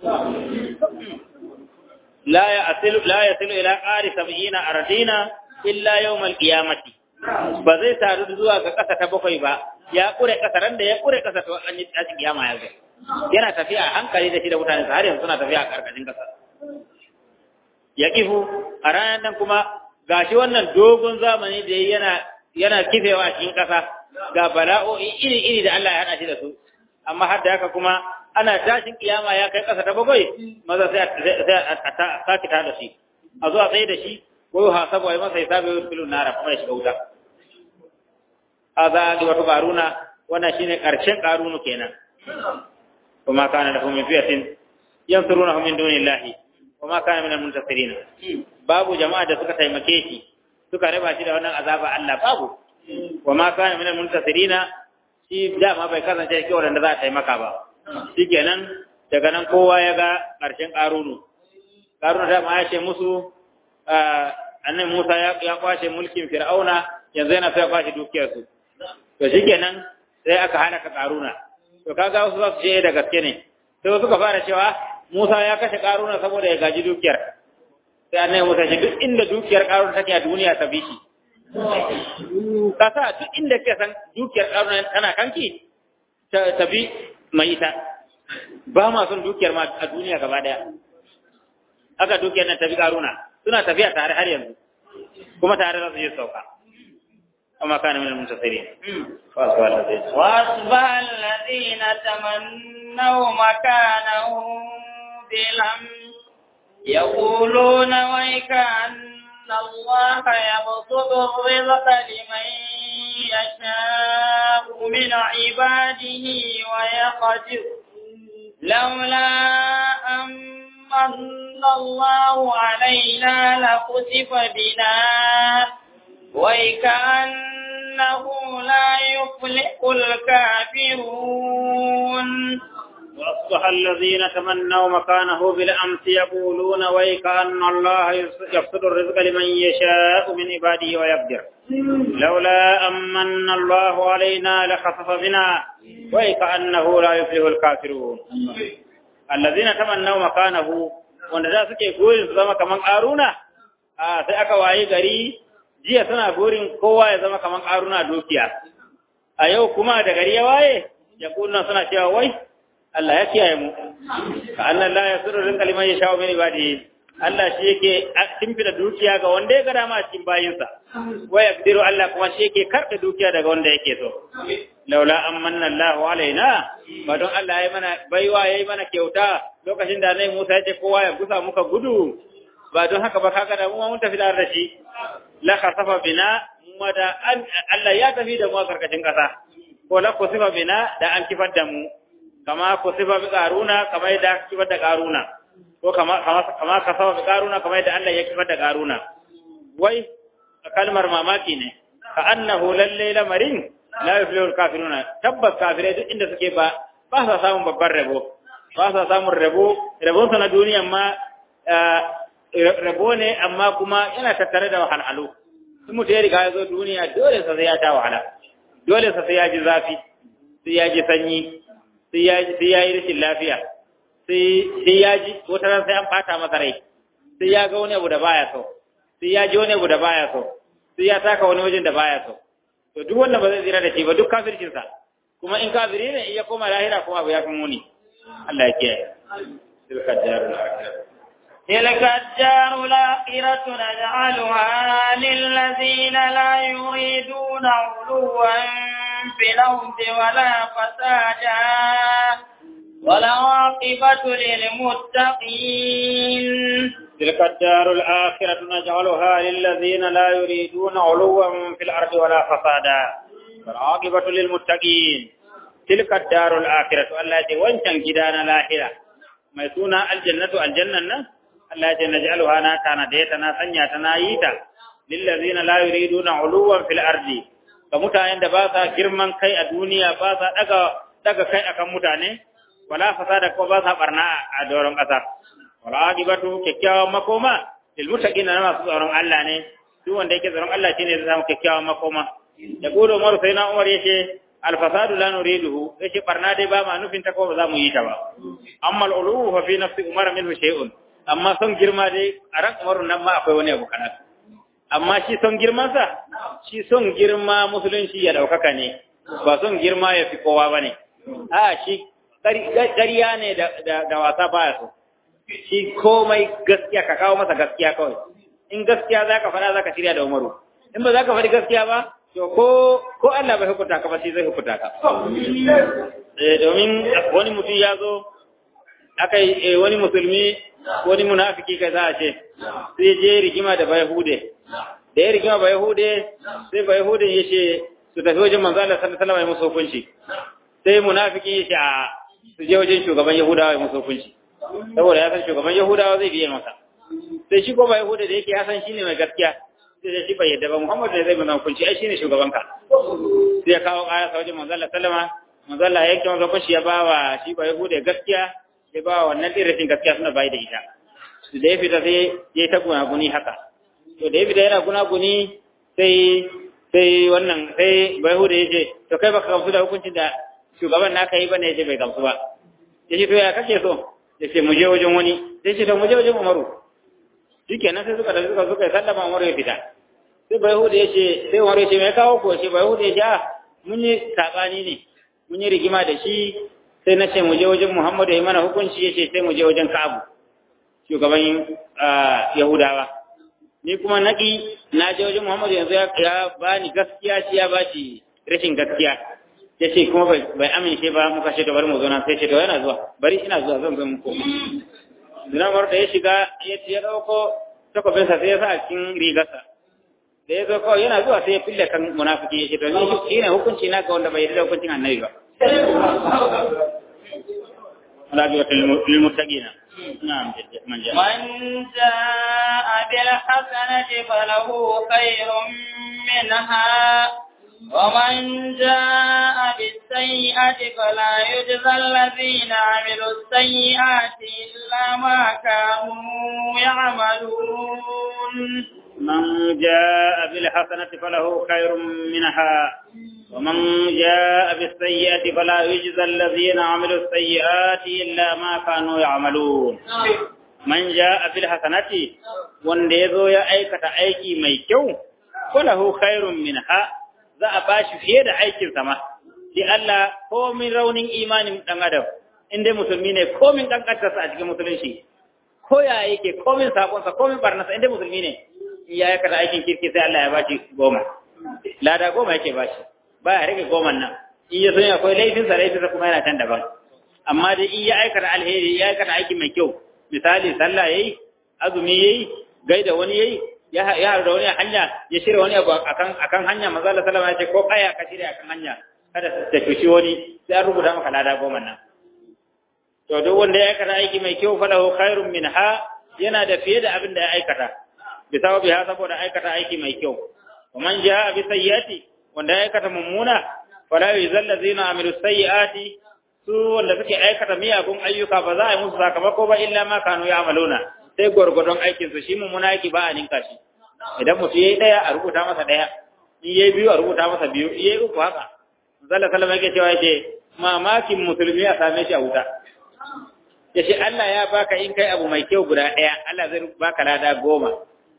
la ya asilu la yasilu ila qari sab'ina ardina illa yawm al-qiyamati ba zai taru zuwa ga kasa ta bakwai ba ya kure kasa ran da ya kure kasa to an yi tashin kiyama ya zo yana tafiya a hankali da shi da mutane har yanzu suna tafiya a karkashin kasa ya kifu a ranar nan kuma gashi wannan dogon zamani da yana yana kifewa a cikin kasa ga bala'o'i iri iri da Allah ya hada shi da su amma har da haka kuma ana tashin kiyama ya kai kasa ta bakwai maza sai a sake ta da shi a zuwa tsaye da shi ko hasabu ai masa hisabi wa filun nara kuma ya shiga wuta هذا أجوة قارون وانا شيني قرشن قارون كينا وما كان له من فئة ينصرونه من دون الله وما كان من المنتصرين باب جماعة سكة تيمكيشي سكة ربا شيدا وانا عذاب الله باب وما كان من المنتصرين shi dama bai kasance cikin wanda za a taimaka ba shi kenan daga nan kowa ya ga ƙarshen ƙarunu ƙarunu dama ya ce musu annabi Musa ya kwashe mulkin Fir'auna yanzu yana sai kwashi dukiyar su to shikenan sai aka halaka karuna to kaga wasu za su ce da gaske ne sai wasu ka fara cewa Musa ya kashe karuna saboda ya gaji dukiyar sai annabi Musa ce duk inda dukiyar karuna take a duniya ta bishi kasa duk inda ke san dukiyar karuna tana kanki ta bi mai ita ba ma son dukiyar ma a duniya gaba daya aka dukiyar nan tafi karuna suna tafiya tare har yanzu kuma tare za su je sauka amma kana min al-muntasirin وأصبح الذين تمنوا مكانه بالأمس يقولون ويك أن الله يبسط الرزق لمن يشاء من عباده ويقدر لولا أن من الله علينا لخسف بنا ويكأنه لا يفلح الكافرون وأصبح الذين تمنوا مكانه بالأمس يقولون ويك أن الله يبسط الرزق لمن يشاء من عباده ويقدر لولا أمن الله علينا لخسف بنا ويك أنه لا يفلح الكافرون الذين تمنوا مكانه wanda za suke goyin su zama kaman ƙaruna a sai aka waye gari jiya suna gorin kowa ya zama kaman ƙaruna dukiya a yau kuma da gari ya waye ya kuna suna cewa wai Allah ya kiyaye mu ka annan la yasuru rinka liman ya shawo mini badi Allah shi yake timfida dukiya ga wanda ya ga dama cikin bayinsa wa yaqdiru Allah kuma shi yake karɓe dukiya daga wanda yake so laula amanna Allah alaina ba don Allah ya mana baiwa yayi mana kyauta lokacin da Annabi Musa ya ce kowa ya gusa muka gudu ba don haka ba kaga da mu mun tafi da shi la khasafa bina mu da Allah ya tafi da mu a karkashin kasa ko la kusifa bina da an kifar da mu kama kusifa bi karuna kama yadda kifar da karuna ko kama kama kama kasafa bi karuna kama yadda Allah ya kifar da karuna wai kalmar mamaki ne ka annahu lalle lamarin la yuflihu kafiruna tabbas kafirai duk inda suke ba ba sa samun babban rabo ba sa samun rabo rabon sa na duniyan ma rabo ne amma kuma yana tattare da wahalhalu in mutum ya riga ya zo duniya dole sa sai ya ta wahala dole sa sai ya ji zafi sai ya ji sanyi sai ya yi rashin lafiya sai ya ji wata ran sai an fata masa rai sai ya ga wani abu da baya so sai ya ji wani abu da baya so sai ya taka wani wajen da baya so to duk wanda ba zai tsira da shi ba duk kafircinsa kuma in kafiri ne in ya koma lahira kuma abu ya fi muni Allah ya kiyaye tilka darul akhirah تلك الدار الآخرة نجعلها للذين لا يريدون علوا في الأرض ولا فسادا والعاقبة للمتقين تلك الدار الآخرة نجعلها للذين لا يريدون علوا في الأرض ولا فسادا والعاقبة للمتقين تلك الدار الآخرة التي وانشان جدان الآخرة ما يسونا الجنة الجنة التي نجعلها ناتانا ديتنا سنياتنا ييتا للذين لا يريدون علوا في الأرض كمتاين دباسا جرمان كي الدنيا باسا دقا دقا كي أكم متاني ولا فساد ko ba sa barna a doron ƙasa wala agibatu kyakkyawan makoma lil muttaqin na masu tsaron Allah ne duk wanda yake tsaron Allah shine zai samu kyakkyawan makoma da gudu Umar sai na Umar yace al fasadu la nuriduhu yace barna dai ba ma nufin ta ko ba za mu yi ta ba amma al ulu fa fi nafsi Umar minhu shay'un amma son girma dai a ran Umar nan ma akwai wani abu kana amma shi son girman sa shi son girma musulunci ya daukaka ne ba son girma ya fi kowa bane a shi ƙarya ne da wasa baya so shi komai gaskiya ka kawo masa gaskiya kawai in gaskiya za ka faɗa za ka shirya da umaru in ba za ka faɗi gaskiya ba to ko ko Allah bai hukunta ka ba shi zai hukunta ka domin wani mutum ya zo aka yi wani musulmi wani munafiki kai za a ce sai je rigima da bayahude da ya rigima bayahude sai bayahude ya ce su tafi wajen manzo Allah sallallahu alaihi wasallam ya musu hukunci sai munafiki ya ce a su je wajen shugaban Yahudawa ya musu hukunci saboda ya san shugaban Yahudawa zai biye masa sai shi ko ba Yahuda da yake ya san shine mai gaskiya sai da shi bai yadda ba Muhammad ne zai mana hukunci ai shine shugaban ka sai ya kawo kaya sa wajen manzo Allah sallama manzo Allah ya kira hukunci ya ba wa shi ba Yahuda gaskiya ya ba wa wannan dirashin gaskiya suna bai da ita da ya fita sai ya ta gunaguni haka to da ya fita yana gunaguni sai sai wannan sai bai hude ya ce to kai baka gamsu da hukuncin da shugaban naka yi bane ya ce bai gamsu ba ya ce to ya kake so ya ce mu je wajen wani sai ce to mu je wajen umaru shikenan sai suka tafi suka suka sallama umaru ya fita sai bai hude ya ce sai umaru ya ce mai kawo ko ce bai hude ya ce a mun yi sabani ne mun yi rigima da shi sai na ce mu je wajen muhammadu ya yi mana hukunci ya ce sai mu je wajen ka'abu shugaban yahudawa ni kuma naki na je wajen Muhammadu yanzu ya bani gaskiya shi ya bashi rashin gaskiya ya ce kuma bai amince ba muka ce to bari mu zo nan sai ce to yana zuwa bari ina zuwa zan zo muku Zinamar da ya shiga ya ce ya dauko takobinsa sai ya sa a cikin rigarsa da ya zo kawai yana zuwa sai ya fille kan munafiki ya ce to ni shi ne hukunci na ga wanda bai yarda hukuncin annabi ba. Rabiwa lilmuttaqina. نعم من جاء من جاء بالحسنة فله خير منها ومن جاء بالسيئة فلا يجزى الذين عملوا السيئات إلا ما كانوا يعملون من جاء بالحسنة فله خير منها ومن جاء بالسيئة فلا يجزى الذين عملوا السيئات إلا ما كانوا يعملون من جاء بالحسنة wanda ya zo ya aikata aiki mai kyau falahu khairun minha za a bashi fiye da aikin sama shi Allah komin raunin imanin dan adam in dai musulmi ne komin kankantarsa a cikin musulunci ko ya yake komin sabonsa komin barnasa in dai musulmi ne in ya aikata aikin kirki sai Allah ya bashi goma lada goma yake bashi ba ya rage goman nan in ya san akwai laifinsa laifinsa kuma yana can daban amma dai in ya aikata alheri ya aikata aiki mai kyau misali sallah yayi azumi yayi gaida wani yayi ya ya da wani hanya ya shirya wani abu akan akan hanya manzo Allah sallama ya ce ko kaya ka shirya akan hanya kada ta tushi wani sai an rubuta maka lada goma nan to duk wanda ya aikata aiki mai kyau falahu khairun minha yana da fiye da abin da ya aikata bisawabi ha saboda aikata aiki mai kyau ومن جاء بسيئة wanda ya aikata mummuna fala yuzal ladina amilu sayyiati su wanda suke aikata miyagun ayyuka ba za a yi musu sakamako ba illa ma kanu ya'maluna sai gurgurdon aikin su shi mummuna yake ba a ninka shi idan mutum yayi daya a rubuta masa daya in yayi biyu a rubuta masa biyu in yayi uku haka zalla sallama yake cewa yake mamakin musulmi a same shi a wuta yace Allah ya baka in kai abu mai kyau guda daya Allah zai baka lada goma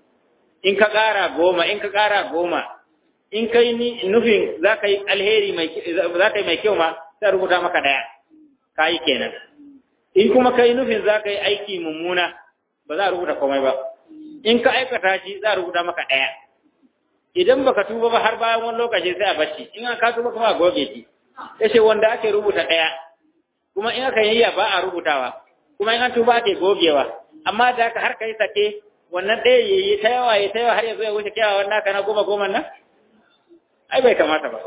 in ka ƙara goma in ka ƙara goma in kai ni nufin za ka yi alheri mai za ka yi mai kyau ma sai rubuta maka daya ka yi kenan in kuma kai nufin za ka yi aiki mummuna ba za a rubuta komai ba in ka aikata shi za a rubuta maka daya idan baka tuba ba har bayan wani lokaci sai a bashi in ka tuba kuma a goge shi yace wanda ake rubuta daya kuma in aka yayya ba a rubutawa kuma in an tuba ake gogewa amma da haka har kai sake wannan ɗaya yayi ta yawa ya ta yawa har ya zo ya wuce kyawawan naka na goma goma nan ai bai kamata ba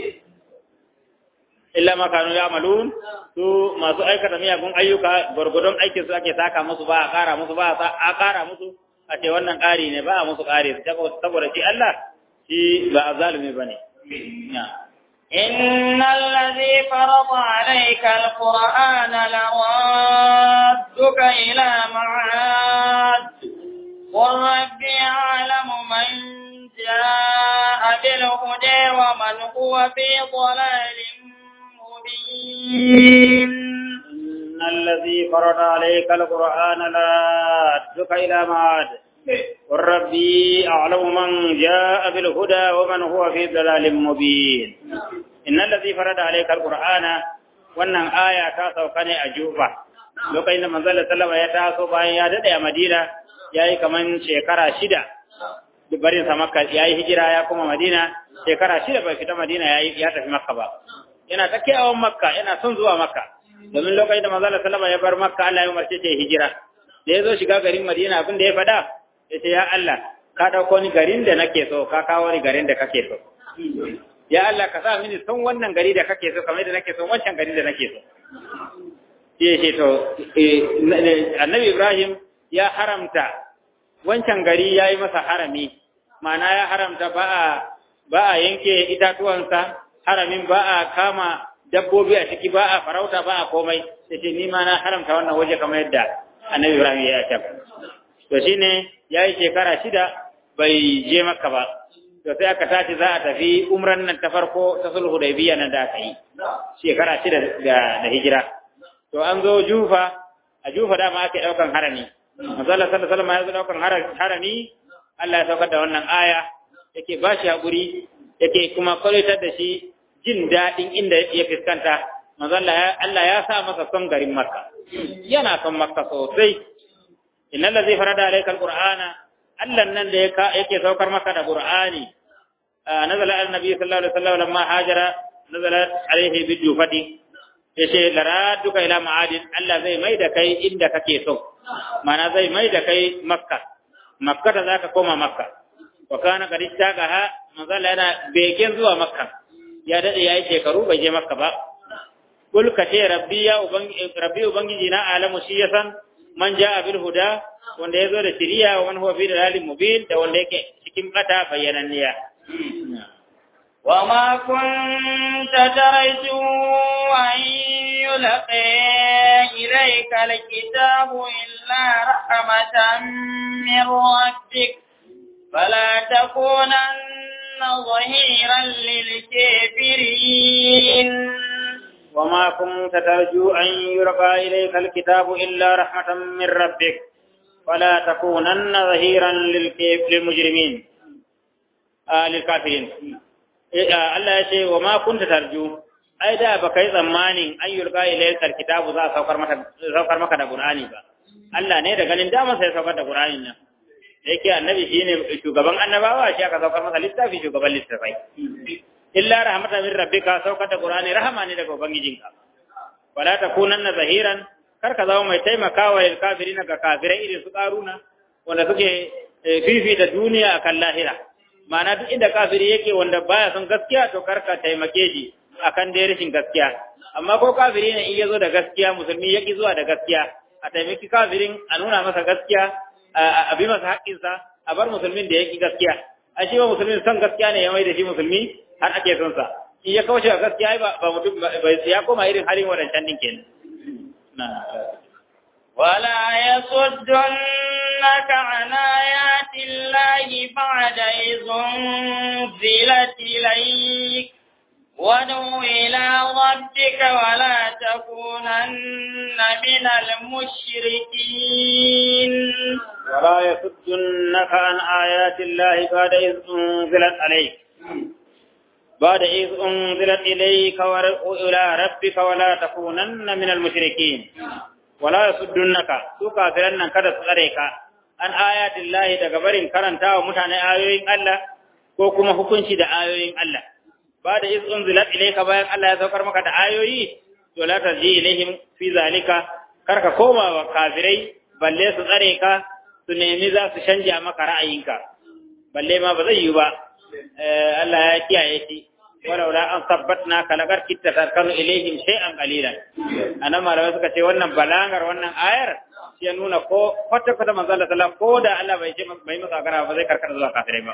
illa ma kanu ya'malun su masu aikata miyagun ayyuka gurgudun aikin su ake saka musu ba a kara musu ba a kara musu a ce wannan ƙari ne ba a musu ƙari saboda shi Allah shi ba a zalumi ba ne إن الذي فرض عليك القرآن لرادك إلى معاد قل ربي أعلم من جاء بالهدى ومن هو في ضلال مبين إن الذي فرض عليك القرآن لا تدك إلى معاد قل ربي أعلم من جاء بالهدى ومن هو في ضلال مبين إن الذي فرض عليك القرآن wannan aya ta sauka ne a Juba lokacin da manzon sallama ya taso bayan ya dade a Madina yayi kaman shekara shida barin sa Makka yayi hijira ya kuma Madina shekara shida bai fita Madina yayi ya tafi Makka ba yana ta kiyawan Makka yana son zuwa Makka domin lokacin da manzon sallama ya bar Makka Allah ya umarce shi hijira da ya zo shiga garin Madina abin da ya faɗa ya ce ya Allah ka ɗauko ni garin da nake so ka kawo ni garin da kake so ya Allah ka sa mini son wannan gari da kake so kamar da nake so wancan gari da nake so ya ce to annabi Ibrahim ya haramta wancan gari ya yi masa harami ma'ana ya haramta ba a ba a yanke itatuwansa haramin ba a kama dabbobi a ciki ba a farauta ba a komai sai ce ni ma na haramta wannan waje kamar yadda annabi Ibrahim ya ce to shine yayi shekara shida bai je Makka ba to sai aka tashi za a tafi umran nan ta farko ta sulhu hudaybiya nan da aka yi shekara shida da hijira to an zo jufa a jufa dama ake daukan harami manzo Allah sallallahu alaihi wasallam ya zo daukan harami Allah ya saukar da wannan aya yake ba shi hakuri yake kuma kwalitar da shi jin daɗin inda ya fuskanta manzo Allah Allah ya sa masa son garin Makka yana son Makka sosai innal ladzi farada alayka alqur'ana Allah nan da yake saukar maka da Qur'ani nazala annabi sallallahu alaihi wasallam lamma hajara nazala alaihi bidufati yace laraduka ila ma'adin Allah zai mai da kai inda kake so mana zai mai da kai Makka Makka da zaka koma Makka wa kana qad istaqaha manzala yana begen zuwa Makka ya dade yayi shekaru bai je Makka ba kul ka ce rabbi ya ubangi rabbi ubangiji na alamu shi yasan man ja'a bil huda wanda yazo da shiriya wa man huwa fi dalalin mubin da wanda yake cikin bata bayyananniya وما كنت ترجو أن يلقي إليك الكتاب إلا رحمة من ربك فلا تكونن ظهيرا للكافرين وما كنت ترجو أن يلقى إليك الكتاب إلا رحمة من ربك فلا تكونن ظهيرا للمجرمين آه للكافرين Allah ya ce wa ma kunta tarju ai da baka yi tsammanin an yulqa ilayka alkitabu za a saukar maka saukar maka da Qur'ani ba Allah ne da ganin dama sai saukar da Qur'anin nan da yake annabi shine shugaban annabawa shi aka saukar masa littafi shugaban littafai illa rahmatan min rabbika saukar da Qur'ani rahama ne daga ubangijinka wala takunanna zahiran kar ka zama mai taimakawa lil kafirina ga kafirai irin su karuna wanda suke fifita duniya akan lahira ma'ana duk inda kafiri yake wanda baya son gaskiya to karka taimake shi akan dai rashin gaskiya amma ko kafiri ne in yazo da gaskiya musulmi yaki zuwa da gaskiya a taimaki kafirin a nuna masa gaskiya a bi masa haƙƙinsa a bar musulmin da yaki gaskiya a shi ba musulmin son gaskiya ne ya mai da shi musulmi har ake son sa in ya kauce ga gaskiya ba ba mutum ya koma irin halin wadancan din kenan ولا يصدنك عن آيات الله بعد إذ أنزلت إليك وادع إلى ربك ولا تكونن من المشركين ولا يصدنك عن آيات الله بعد إذ أنزلت عليك بعد إذ أنزلت إليك وإلى ربك ولا تكونن من المشركين wala yasuddunaka su kafiran nan kada su tsare ka an ayatin lahi daga barin karanta wa mutane ayoyin Allah ko kuma hukunci da ayoyin Allah ba da iz unzilat ilayka bayan Allah ya saukar maka da ayoyi to la tarji ilaihim fi zalika kar ka koma wa kafirai balle su tsare ka su nemi za su canja maka ra'ayinka balle ma ba zai yi ba Allah ya kiyaye shi ولولا أن ثبتناك لقد كنت تركن إليهم شيئا قليلا أنا ما لو suka ce wannan balangar wannan ayar ya nuna ko kwata kwata manzo Allah sallallahu ko da Allah bai ce bai masa gara ba zai karkata zuwa kafirai ba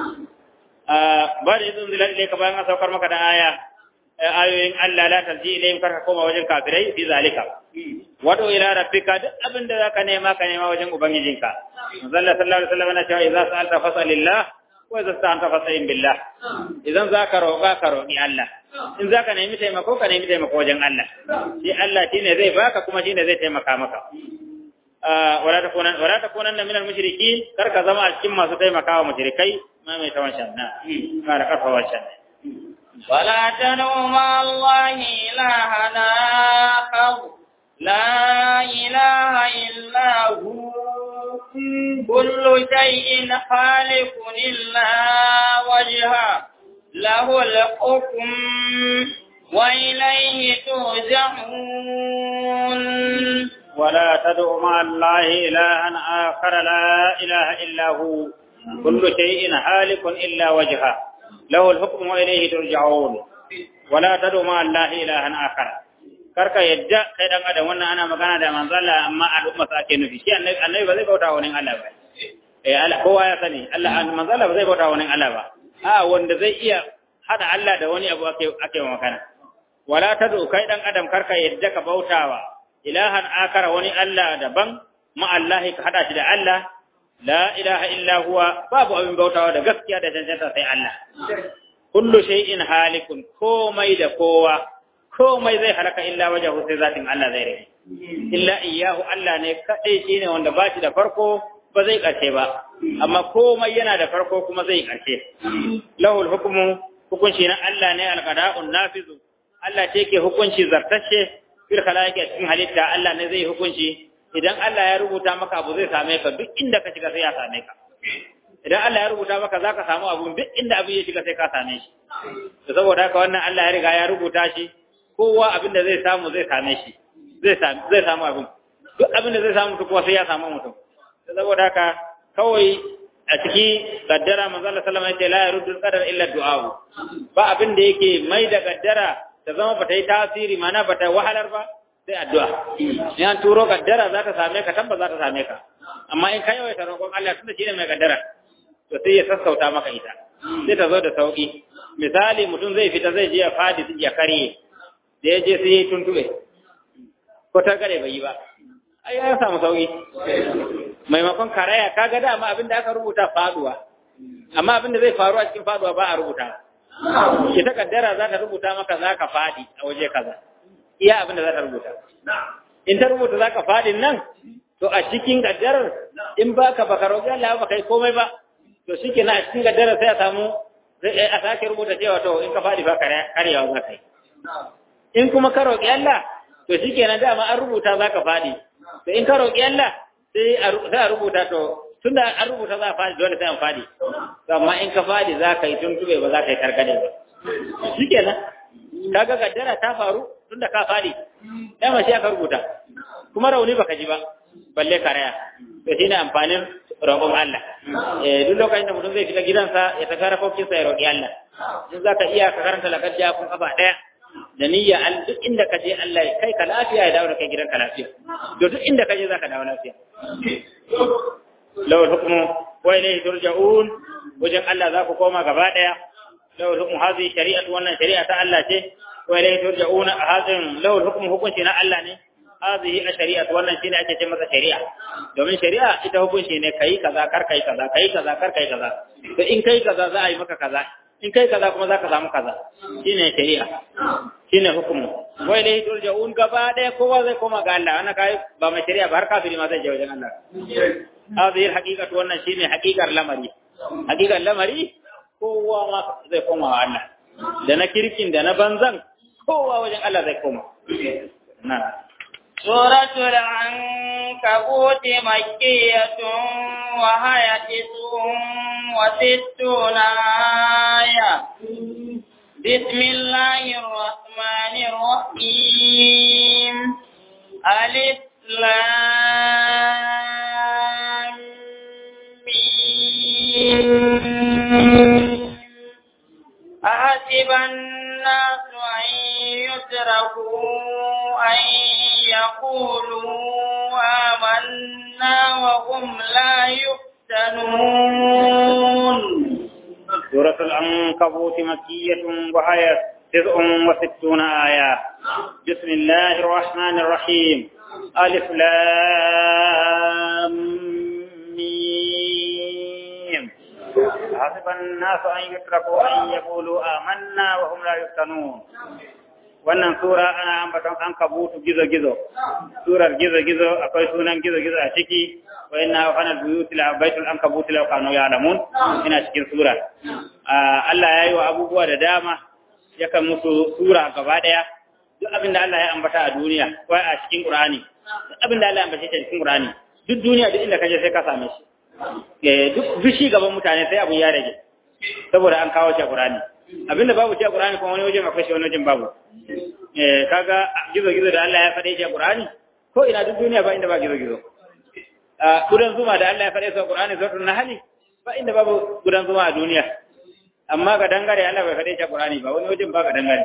ba da idan zilal ilayka bayan an saukar maka da aya ayoyin Allah la tarji ilayhim karka koma wajen kafirai fi zalika wado ila rabbika duk abin da zaka nema ka nema wajen ubangijinka manzo Allah sallallahu alaihi wasallam yana cewa idza sa'alta fas'alillah wa idza sta'anta fasta'in billah idan zaka roƙa ka roƙi Allah in zaka nemi taimako ka nemi taimako wajen Allah shi Allah shine zai baka kuma shine zai taimaka maka wala takunan wala takunan min al-mushrikin kar ka zama a cikin masu taimakawa mushrikai ma mai tawan shanna kar ka fa wancan ولا تدعوا مع الله إلها آخر لا إله إلا هو كل شيء خالق إلا وجهه له الحكم وإليه ترجعون ولا تدع مع الله إلها آخر لا إله إلا هو كل شيء هالك إلا وجهه له الحكم وإليه ترجعون ولا تدع مع الله إلها آخر karka yadda kai dan adam wannan ana magana da manzo Allah amma al'umma sa ake nufi shi annabi annabi ba zai bauta wani Allah ba eh Allah kowa ya sani Allah manzo Allah ba zai bauta wani Allah ba a wanda zai iya hada Allah da wani abu ake ake magana wala tadu kai dan adam karka yadda ka bautawa ilahan akara wani Allah daban ma Allah ka hada shi da Allah la ilaha illa huwa babu abin bautawa da gaskiya da cancanta sai Allah kullu shay'in halikun komai da kowa komai zai halaka illa wajhu sai zatin Allah zai rage illa iyyahu Allah ne kadai shine wanda ba shi da farko ba zai karshe ba amma komai yana da farko kuma zai karshe lahul hukmu hukunci na Allah ne alqada'un nafizu Allah ce ke hukunci zartacce fil khalaiqi cikin halitta Allah ne zai hukunci idan Allah ya rubuta maka abu zai same ka duk inda ka shiga sai ya same ka idan Allah ya rubuta maka zaka samu abu duk inda abu ya shiga sai ka same shi to saboda haka wannan Allah ya riga ya rubuta shi kowa abin da zai samu zai same shi zai samu zai samu abin duk abin da zai samu mutum kuma sai ya samu mutum saboda haka kawai a ciki gaddara manzo Allah sallallahu alaihi wasallam ya ce la yaruddu qadar illa du'a ba abin da yake mai da gaddara ta zama bata yi tasiri mana bata wahalar ba sai addu'a in an turo gaddara za ta same ka tabba za ta same ka amma in ka yawaita roƙon Allah tunda shine mai gaddara to sai ya sassauta maka ita sai ta zo da sauki misali mutum zai fita zai je ya fadi ya karye da ya je sai ya tuntube ko ta gare bai yi ba ai ya samu sauki maimakon karaya kaga dama abin da aka rubuta faduwa amma abin da zai faru a cikin faduwa ba a rubuta ita kaddara za ta rubuta maka za ka fadi a waje kaza iya abin da za ta rubuta in ta rubuta za ka fadin nan to a cikin kaddarar in ba ka baka roƙi Allah ba kai komai ba to shi ke a cikin kaddarar sai a samu a sake rubuta cewa to in ka fadi ba karyawa za ka yi in kuma ka roƙi Allah to shi ke dama an rubuta za ka fadi to in ka roƙi Allah sai a rubuta to tunda an rubuta za a fadi dole sai an fadi to amma in ka fadi za ka yi tuntube ba za ka yi targade ba shi kenan kaga gaddara ta faru tunda ka fadi dama shi aka rubuta kuma rauni baka ji ba balle karaya to shine amfanin roƙon Allah eh duk lokacin da mutum zai fita gidansa ya tafi rafokin sa ya roƙi Allah in zaka iya ka karanta lakar ja kun kafa daya da niyya al duk inda ka je Allah ya kai ka lafiya ya dawo da kai gidanka lafiya to duk inda ka je zaka dawo lafiya lawal hukmu wa ilayhi turja'un wajen Allah za ku koma gaba daya lawal hukmu hadhihi shari'atu wannan shari'a ta Allah ce wa ilayhi turja'un hadin lawal hukmu hukunci na Allah ne hadhihi shari'atu wannan shine ake ce masa shari'a domin shari'a ita hukunci ne kai kaza kar kai kaza kai kaza kar kai kaza to in kai kaza za a yi maka kaza in kai kaza kuma za ka samu kaza shine shari'a shine hukumu wa ilayhi turja'un gaba daya kowa zai koma ga Allah ana kai ba mai shari'a ba har kafiri ma zai je wajen Allah hadhihi alhaqiqatu wannan shine haqiqar lamari haqiqar lamari kowa ma zai koma wa Allah da na kirkin da na banzan kowa wajen Allah zai koma na سورة العنكبوت مكية وهي تسع وستون آية بسم الله الرحمن الرحيم ألف لام أحسب الناس أن يتركوا أن يقولوا آمنا وهم لا يفتنون سورة العنكبوت مكية وهي تسع وستون آية بسم الله الرحمن الرحيم ألف لام ميم حسب الناس أن يتركوا أن يقولوا آمنا وهم لا يفتنون wannan sura ana ambaton an kabutu gizo-gizo surar gizo-gizo akwai sunan gizo-gizo a ciki wa inna hana buyuti la baitul an kabutu la kanu ya'lamun ina cikin sura Allah ya yi wa abubuwa da dama yakan musu sura gaba daya duk abin da Allah ya ambata a duniya ko a cikin Qur'ani duk abin da Allah ya ambata a cikin Qur'ani duk duniya duk inda kaje sai ka same shi eh duk bishi gaban mutane sai abu ya rage saboda an kawo shi a Qur'ani abinda babu shi a Qur'ani kuma wani wajen akwai shi wani wajen babu eh kaga gizo gizo da Allah ya faɗe shi a Qur'ani ko ina duk duniya ba inda ba gizo gizo a gudan zuma da Allah ya faɗe shi a Qur'ani suratul nahl ba inda babu gudan zuma a duniya amma ga dangare Allah bai faɗe shi a Qur'ani ba wani wajen ba ga dangare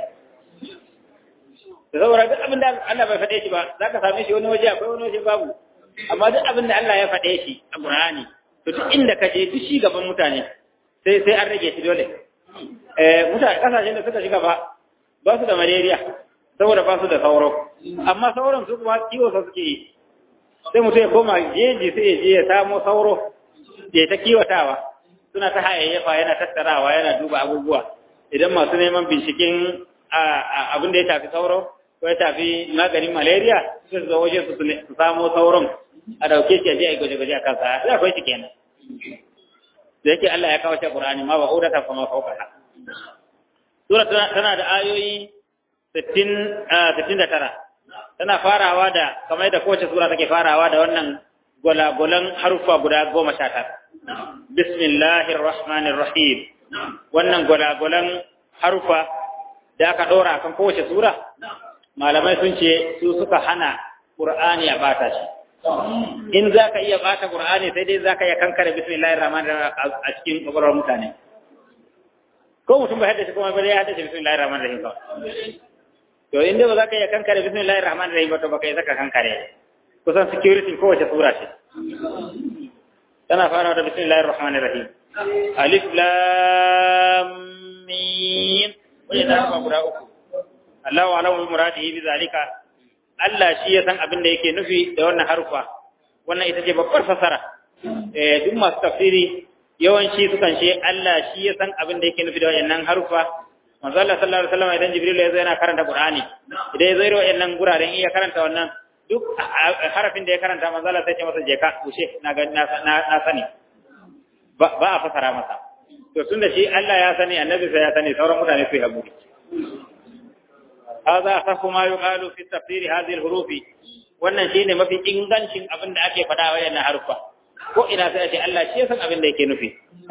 da saboda duk abin da Allah bai faɗe shi ba zaka same shi wani waje akwai wani waje babu amma duk abin da Allah ya faɗe shi a Qur'ani to duk inda ka je duk shi gaban mutane sai sai an rage shi dole eh mutane kasashen da suka shiga ba ba su da malaria saboda ba su da sauro amma sauran su kuma kiwo sa suke yi sai mutum ya koma jeji sai ya je ya samo sauro ya ta kiwatawa suna ta hayayyafa yana tattarawa yana duba abubuwa idan masu neman binciken abin da ya tafi sauro ko ya tafi maganin malaria su zo waje su samo sauron a dauke shi a je a gwaje-gwaje a kansa ya akwai shi kenan da yake Allah ya kawo shi Qur'ani ma ba udata fa ma fauka sura tana da ayoyi 60 69 tana farawa da kamar da kowace sura take farawa da wannan gwalagolan harufa guda goma sha tara bismillahir rahmanir rahim wannan gwalagolan harufa da aka ɗora kan kowace sura malamai sun ce su suka hana ƙur'ani ya bata shi in za ka iya bata ƙur'ani sai dai za ka iya kankare bismillahir rahmanir rahim a cikin ƙwaƙwalwar mutane ko mutum bai haddace kuma bai haddace bismillahir rahmanir rahim kawai to inda ba za ka iya kankare bismillahir rahmanir rahim ba to baka yi zaka kankare kusan security kowace sura ce tana fara da bismillahir rahmanir rahim alif lam mim wani da ba guda uku Allahu alamu bi muradihi bi zalika Allah shi ya san abin da yake nufi da wannan harufa wannan ita ce babbar fasara eh duk masu tafsiri yawanci sukan ce Allah shi ya san abin da yake nufi da wannan harufa manzo Allah sallallahu alaihi wasallam idan Jibril ya zo yana karanta Qur'ani idan ya zo irin wannan guraren iya karanta wannan duk harafin da ya karanta manzo Allah sai ya masa je ka kushe na ga na sani ba a fasara masa to tunda shi Allah ya sani annabi sai ya sani sauran mutane su yi haƙuri هذا أصح ما يقال في تفسير هذه الحروف wannan shine mafi ingancin abin da ake faɗa wa yana harufa ko ina sai ce Allah shi ya san abin da yake nufi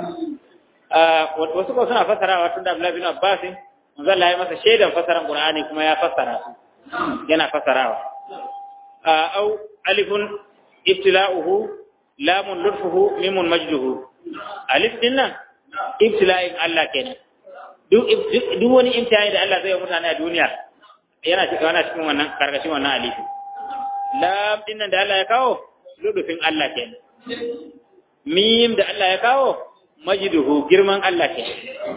wasu ko suna fassarawa tun da Abdullah bin Abbas manzo Allah ya masa shaidan fassaran Qur'ani kuma ya fassara su yana fassarawa au alifun ibtila'uhu lamun lutfuhu mimun majduhu alif din nan ibtila'in Allah kenan duk duk wani imtihani da Allah zai yi mutane a duniya yana cikin wannan cikin wannan karkashin wannan alifi lam din nan da Allah ya kawo lubufin Allah kenan mim da Allah ya kawo majduhu girman Allah kenan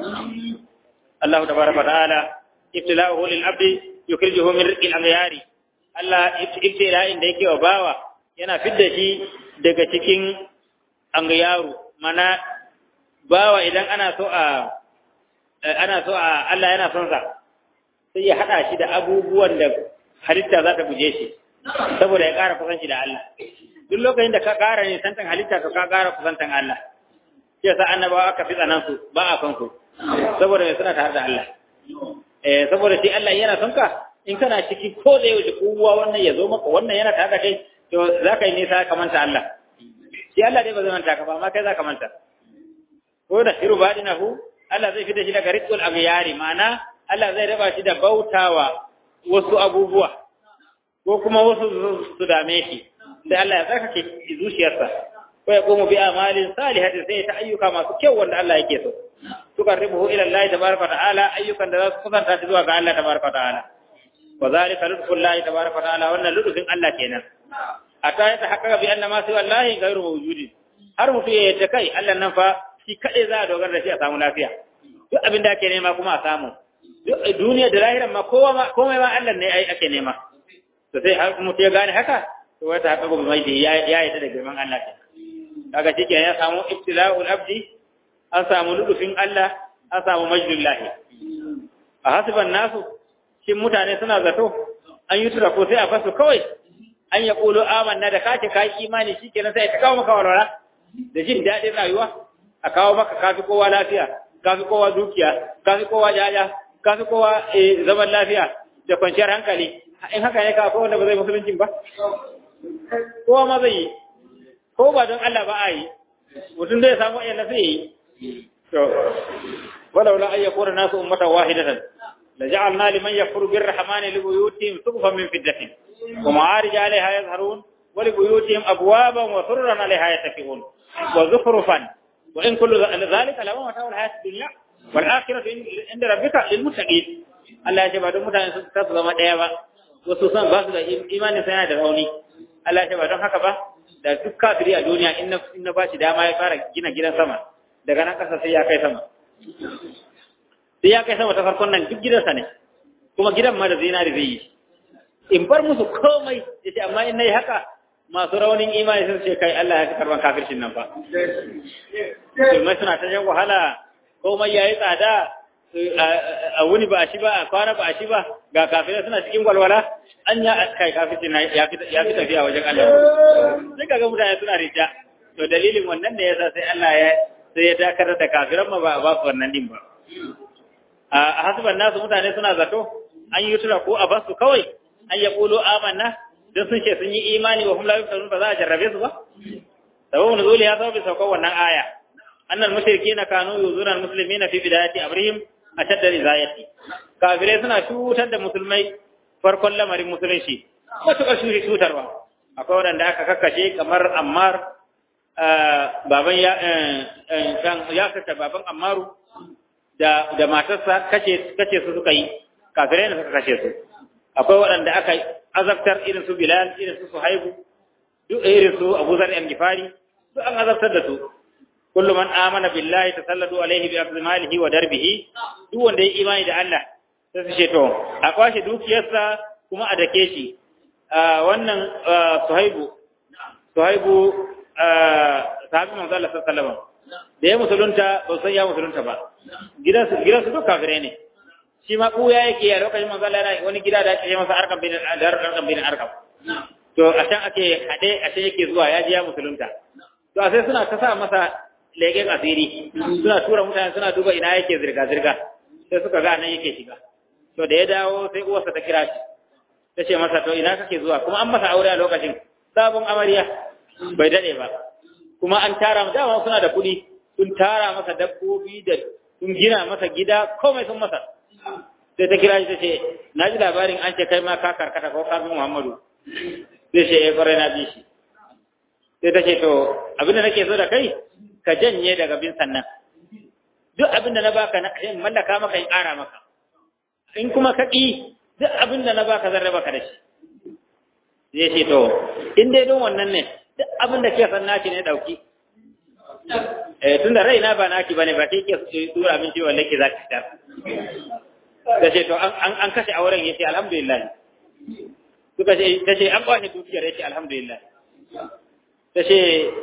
Allah tabaraka ta'ala ibtila'uhu lil abdi yukrijuhu min rizqil aghyari Allah ibtila'in da yake wa bawa yana fidda shi daga cikin angyaru mana bawa idan ana so a ana so a Allah yana son sa sai ya hada shi da abubuwan da halitta za ta guje shi saboda ya ƙara kusanci da Allah duk lokacin da ka ƙara ne santan halitta to ka ƙara kusantan Allah shi yasa annabawa aka fi tsanan su ba a son su saboda mai suna tare da Allah eh saboda shi Allah yana son ka in kana ciki ko da yaushe kowa wannan ya zo maka wannan yana tare da kai to za ka yi nisa ka manta Allah shi Allah dai ba zai manta ka ba amma kai za ka manta ko da shiru badinahu Allah zai fita shi daga rizqul aghyari ma'ana Allah zai raba shi da bautawa wasu abubuwa ko kuma wasu su dame shi sai Allah ya tsarkake zuciyarsa ko ya komo bi amalin salihatin sai ta ayyuka masu kyau wanda Allah yake so tuqarribuhu ila Allah tabaraka ta'ala ayyukan da za su kusanta shi zuwa ga Allah tabaraka ta'ala wa zalika lutfullahi tabaraka ta'ala wannan lutfin Allah kenan ata ya tahaqqaqa bi anna ma siwa Allah ghayru mawjudin har mutu ya yadda kai Allah nan fa shi kaɗai za a dogara da shi a samu lafiya duk abin da ake nema kuma a samu duniya da lahiran ma kowa ma komai ma Allah ne ake nema to sai har mutu ya gane haka to wata haka gobe mai ya ya yi da girman Allah ke kaga shi ya samu ibtila'ul abdi an samu ludufin Allah an samu majdullahi a hasiban nasu shin mutane suna zato an yi tura ko sai a fasu kawai an ya ƙulo amanna da kace kai imani shikenan sai ta kawo maka walwala da jin daɗin rayuwa a kawo maka kafi kowa lafiya kafi kowa dukiya kafi kowa jaja kafi kowa zaman lafiya da kwanciyar hankali in haka ne ka ko wanda ba zai musuluncin ba kowa ma zai yi ko ba don Allah ba a yi mutum zai samu ayyana sai yi to walau la ayyakuna nasu ummatan wahidatan la ja'alna liman yakfuru birrahmani libuyutihim suqufan min fiddatin wa ma'arij 'alayha yazharun wa libuyutihim abwaban wa surran 'alayha yattaqiun wa zukhrufan وإن كل ذلك لما متاع الحياة الدنيا والآخرة عند ربك للمتقين Allah ya ce ba don mutane su ta zama ɗaya ba wasu san ba su da imanin sai da rauni Allah ya ce ba don haka ba da duk kafiri a duniya in na ba shi dama ya fara gina gidan sama daga nan ƙasa sai ya kai sama sai ya kai sama ta farkon nan duk gidansa ne kuma gidan ma da zinari zai yi in bar musu komai ya ce amma in na yi haka masu raunin imani sun ce kai Allah ya fi karban kafircin nan fa musulmai suna ta jan wahala komai yayi tsada a wuni ba a shi ba a kwana ba a shi ba ga kafirai suna cikin walwala an ya kai kafircin ya fi tafiya wajen Allah sai kaga mutane suna rija to dalilin wannan ne yasa sai Allah ya sai ya dakatar da kafiran ma ba a ba su wannan din ba a hasiban nasu mutane suna zato an yi tura ko a basu kawai an ya kulo amanna don sun ce sun yi imani wa hum la yuftanun ba za a jarrabe su ba sababu nuzuli ya sababi saukar wannan aya annal mushrikina kanu yuzuna almuslimina fi bidayati amrihim ashadda rizayati kafirai suna cutar da musulmai farkon lamarin musulunci matuƙar shuri cutarwa akwai waɗanda aka kakkashe kamar ammar baban ya ya kace baban ammaru da da matarsa kace kace su suka yi kafirai ne suka kashe su akwai waɗanda aka azabtar irin su bilal irin su suhaibu duk irin su abu zar al-gifari duk an azabtar da su kullu man amana billahi tasallatu alaihi bi akhdhi malihi wa darbihi duk wanda ya imani da Allah sai su ce to a kwashe dukiyarsa kuma a dake shi wannan suhaibu suhaibu sahabi manzo Allah sallallahu alaihi wasallam da ya musulunta ba san ya musulunta ba gidansu gidansu duk kafirai ne shi ma kuya yake a lokacin manzo Allah yana wani gida da ake masa arkam bin arkam bin arkam to a can ake hade a can yake zuwa ya ji ya musulunta to a sai suna ta sa masa leken asiri suna tura mutane suna duba ina yake zirga zirga sai suka ga nan yake shiga to da ya dawo sai uwarsa ta kira shi ta ce masa to ina kake zuwa kuma an masa aure a lokacin sabon amarya bai dade ba kuma an tara dama suna da kuɗi sun tara masa dabbobi da sun gina masa gida komai sun masa sai ta kira shi ta ce na ji labarin an ce kai ma ka karkata ko kafin muhammadu sai ce ya kwarai na bi shi sai ta ce to abinda nake so da kai ka janye daga bin sannan duk abinda na baka na in mallaka maka in ƙara maka in kuma ka ƙi duk abinda na baka zan raba ka da shi zai ce to in dai don wannan ne duk abinda ke san naki ne dauki eh tunda raina ba naki bane ba ke ke tura min ciwon lake zaki fitar da ce to an kashe auren yace alhamdulillah suka ce ta ce an kwace dukiyar yace alhamdulillah ta ce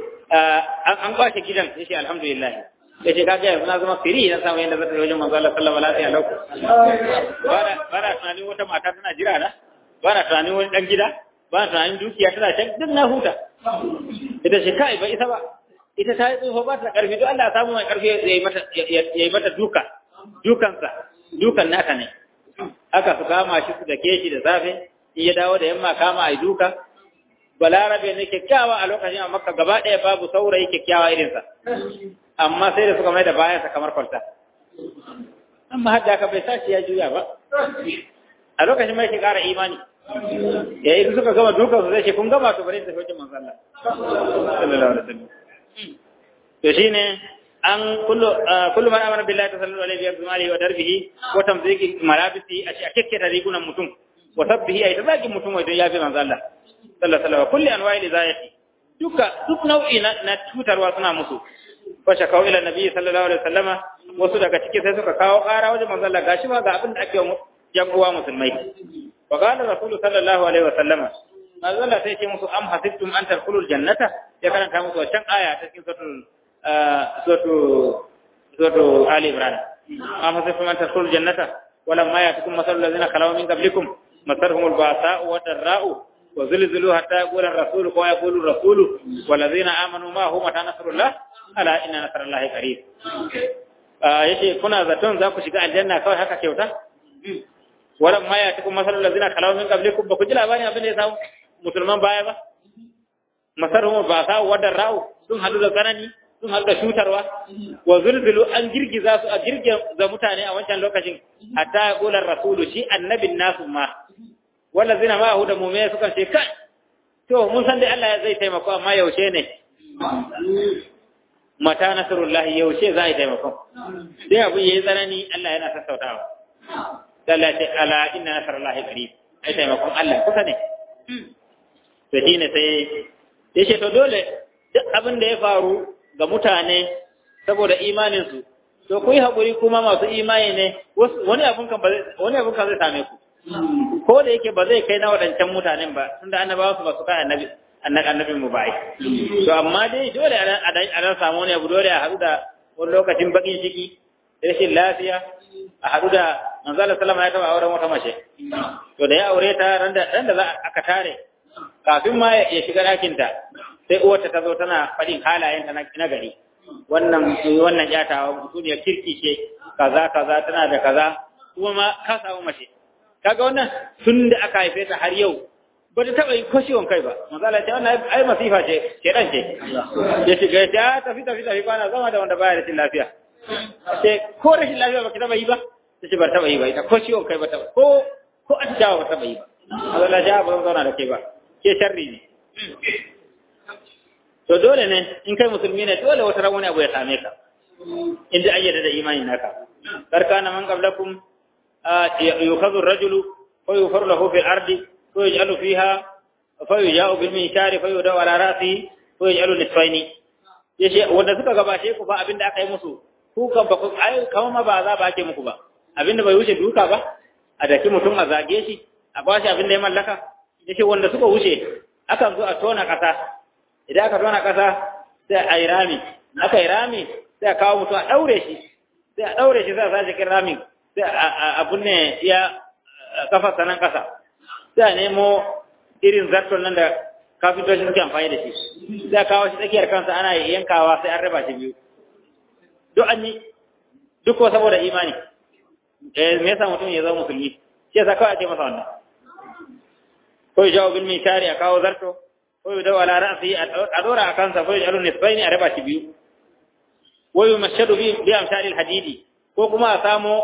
an kwace gidan yace alhamdulillah ta ce kaga yanzu na zama firi na samu yadda zata wajen manzo Allah sallallahu alaihi wasallam bana bana tunanin wata mata tana jira na bana tunanin wani dan gida bana tunanin dukiya tana can duk na huta ita ce kai ba ita ba ita ta yi tsoho ba ta karfi duk Allah ya samu mai karfi ya yi mata ya yi mata duka dukansa dukan naka ne aka su kama shi su dake shi da safe in ya dawo da yamma kama ai duka balarabe ne kyakkyawa a lokacin a makka gaba ɗaya babu saurayi kyakkyawa irinsa amma sai da suka mai da bayansa kamar kwalta amma hadda ka bai sashi ya juya ba a lokacin mai ke ƙara imani ya yi suka gama dukan su zai ce kun gama to bari tafi wajen manzo Allah sallallahu alaihi wasallam to shine an kullu kullu man amana billahi sallallahu alaihi wa alihi wa darbihi wa tamziki malabisi a kekke da rigunan mutum wa sabbihi ay tabaki mutum wai don yafi manzo Allah sallallahu alaihi wasallam kulli anwa'i lizayati duka duk nau'i na tutarwa suna musu fa shakau ila nabi sallallahu alaihi wasallama wasu daga ciki sai suka kawo ƙara wajen manzo Allah gashi ba ga abin da ake wa yan uwa musulmai wa qala rasulullahi sallallahu alaihi wasallama manzo Allah sai ce musu am hasibtum an tadkhulul jannata ya karanta musu wancan aya ta cikin suratul suratul suratul ali imran am hasibtum an tadkhulul jannata ولما يأتكم مثل الذين خلوا من قبلكم مسرهم البأساء والضراء وزلزلوا حتى يقول الرسول ويقول الرسول والذين آمنوا ما هو متى نصر الله ألا إن نصر الله قريب yace kuna zaton za ku shiga aljanna kawai haka kyauta walan ma ya tuku masalul ladina khalaw min qablikum ba ku ji labarin abin da ya samu musulman baya ba masarhum ba sa wadar ra'u sun hadu da tsanani sun hadu da shutarwa wa zulzulu an girgiza su a girgiza mutane a wancan lokacin hatta ya kula rasulu shi annabin nasu ma wanda zina ma hu da mu'mini suka ce kai to mun san dai Allah zai taimako amma yaushe ne mata nasrullahi yaushe za a yi taimako sai abu yayi tsanani Allah yana sassautawa Allah ce ala inna nasrullahi qarib ai taimakon Allah kusa ne to shine sai yace to dole duk abin da ya faru ga mutane saboda imanin su to ku yi hakuri kuma masu imani ne wani abun kan wani abun kan zai same ku ko da yake ba zai kai na waɗancan mutanen ba tunda annabawa su ba su kai annabi annabin mu bai to amma dai dole a dan samu ne abu dole a haɗu da wani lokacin bakin ciki rashin lafiya a haɗu da manzala sallama ya taɓa auren wata mace to da ya aure ta ran da za aka tare kafin ma ya shiga ɗakinta sai uwarta ta zo tana faɗin halayenta na gari wannan wannan yatawa mutuniyar kirki ce kaza kaza tana da kaza kuma ma ka samu mace kaga wannan tun da aka haife ta har yau ba ta taɓa yi ko ciwon kai ba manzala ta wannan ai masifa ce ke ɗan ce ya shiga ya tafi tafi tafi bana zama da wanda baya rashin lafiya sai ko rashin lafiya ba ki taɓa yi ba ta ce ba taɓa yi ba ita ko ciwon kai ba taɓa ko ko atishawa ba taɓa yi ba manzala ja ba zan zauna da ke ba ke sharri ne to dole ne in kai musulmi ne dole wata ran wani abu ya same ka inda an yarda da imanin naka karkana man qablakum yukhadhu ar-rajulu fa yufaru lahu fil ardi fa yaj'alu fiha fa yuja'u bil minshari fa yudaw ala ra'si fa yaj'alu nisfaini yace wanda suka gabace ku fa abinda aka yi musu ku kan ba ku ai kama ma ba za ba ake muku ba abinda bai wuce duka ba a daki mutum a zage shi a bashi abinda ya mallaka yace wanda suka wuce akan zo a tona kasa idan aka tona kasa sai a yi rami aka yi rami sai a kawo mutum a daure shi sai a daure shi sai a sa cikin ramin sai a bunne ya kafa sanan kasa sai a nemo irin zarton nan da kafintocin suke amfani da shi sai a kawo shi tsakiyar kansa ana yankawa sai an raba shi biyu duk an yi duk ko saboda imani eh me yasa mutum ya zama musulmi shi yasa kawai ake masa wannan ko ya jawo bil mitari a kawo zarto ko ya dawo ala ra'si a dora a kansa ko ya jalu nisbaini a raba shi biyu wa yumashshadu bi bi amsal al hadidi ko kuma a samo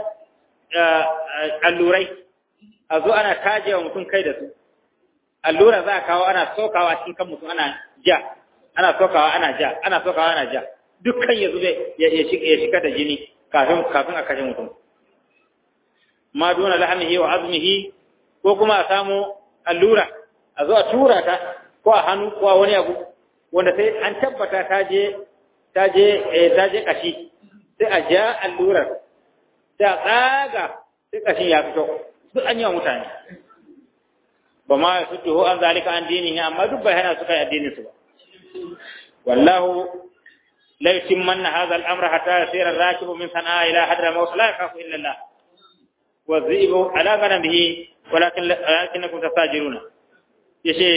allurai a zo ana taje wa mutum kai da su allura za a kawo ana sokawa cikin kan mutum ana ja ana sokawa ana ja ana sokawa ana ja dukkan ya zube ya shiga da jini kafin kafin a kashe mutum ma duna lahamihi wa azmihi ko kuma a samu allura a zo a tura ta ko a hannu ko a wani abu wanda sai an tabbata ta je ta je ta je kashi sai a ja allurar sai a tsaga sai kashin ya fito duk an yi wa mutane ba ma su tuho an zalika an dini amma duk bai hana su kai addinin su ba wallahu la yutimmanna hadha al-amra hatta yasira ar-rakibu min sana'a ila hadra mawt la yakhafu illa Allah wa dhibu ala ghanamihi walakin walakinakum tasajiruna yace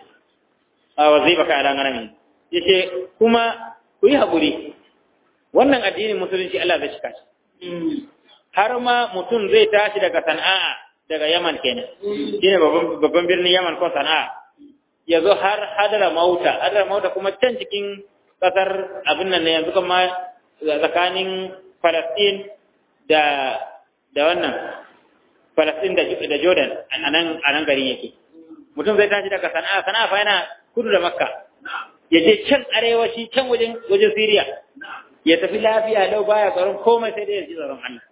a wazibaka ala ghanamihi yace kuma ku yi hakuri wannan addinin musulunci Allah zai shika shi har ma mutum zai tashi daga sana'a daga Yaman kenan shine babban birnin Yaman ko sana'a ya zo har hadara mauta hadara mauta kuma can cikin kasar abin nan ne yanzu kuma tsakanin Palestine da da wannan Palestine da da Jordan anan anan garin yake mutum zai tashi daga sana'a sana'a fa yana kudu da Makka ya je can arewaci can wajen wajen Syria ya tafi lafiya lau baya tsaron komai sai dai ya ji tsaron Allah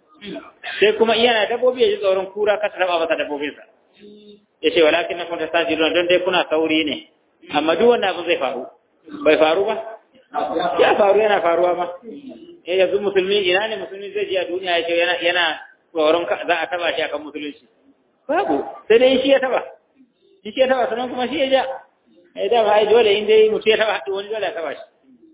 sai kuma yana dabbobi ya ji tsoron kura ka taba masa dabbobinsa ya ce walakin na kuma tasajirun don dai kuna sauri ne amma duk wanda abin zai faru bai faru ba ya faru yana faruwa ma eh yanzu musulmi ina ne musulmi zai ji a duniya ya ce yana yana tsoron za a taba shi akan musulunci babu sai dai shi ya taba shi ya taba sannan kuma shi ya ja eh da ba ai dole in dai mutum ya taba wani dole ya taba shi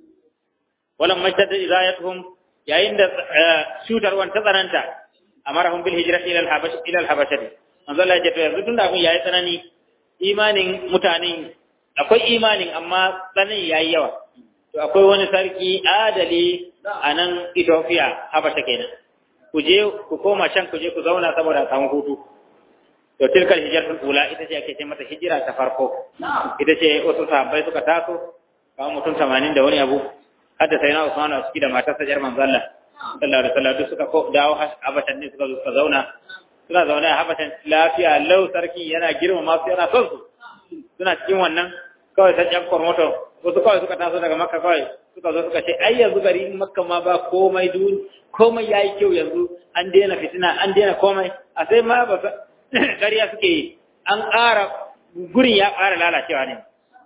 walam majdada idayatuhum yayin da cutarwan ta tsananta amarahum bil hijrati ila al-habash ila al-habashah manzo Allah ya ce yanzu tunda abin yayi tsanani imanin mutanen akwai imanin amma tsanani yayi yawa to akwai wani sarki adali a nan Ethiopia Habasha kenan ku je ku koma can ku je ku zauna saboda samu hutu to tilkal hijratul ula ita ce ake ce mata hijira ta farko ita ce wasu sahabbai suka taso kawo mutum 80 da wani abu hadda sai na Usman a ciki da matarsa jar manzo Allah sallallahu alaihi wasallam duk suka dawo Habashan ne suka zo suka zauna suna zaune a Habashan lafiya lau sarki yana girmama su yana son su suna cikin wannan kawai sai jan kormoto wasu kawai suka taso daga Makka kawai suka zo suka ce ai yanzu gari Makka ma ba komai dun komai yayi kyau yanzu an daina fitina an daina komai a sai ma ba gariya suke yi an ƙara gurin ya ƙara lalacewa ne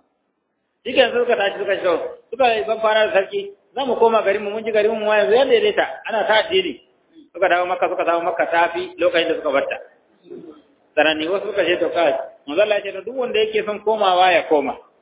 shi ke suka tashi suka shi suka ban fara da sarki za mu koma garinmu mun ji garinmu ma yanzu yadda daidaita ana ta addini suka dawo makka suka dawo makka ta fi lokacin da suka barta sananni wasu suka ce to kawai manzo Allah ya ce to duk wanda yake son komawa ya koma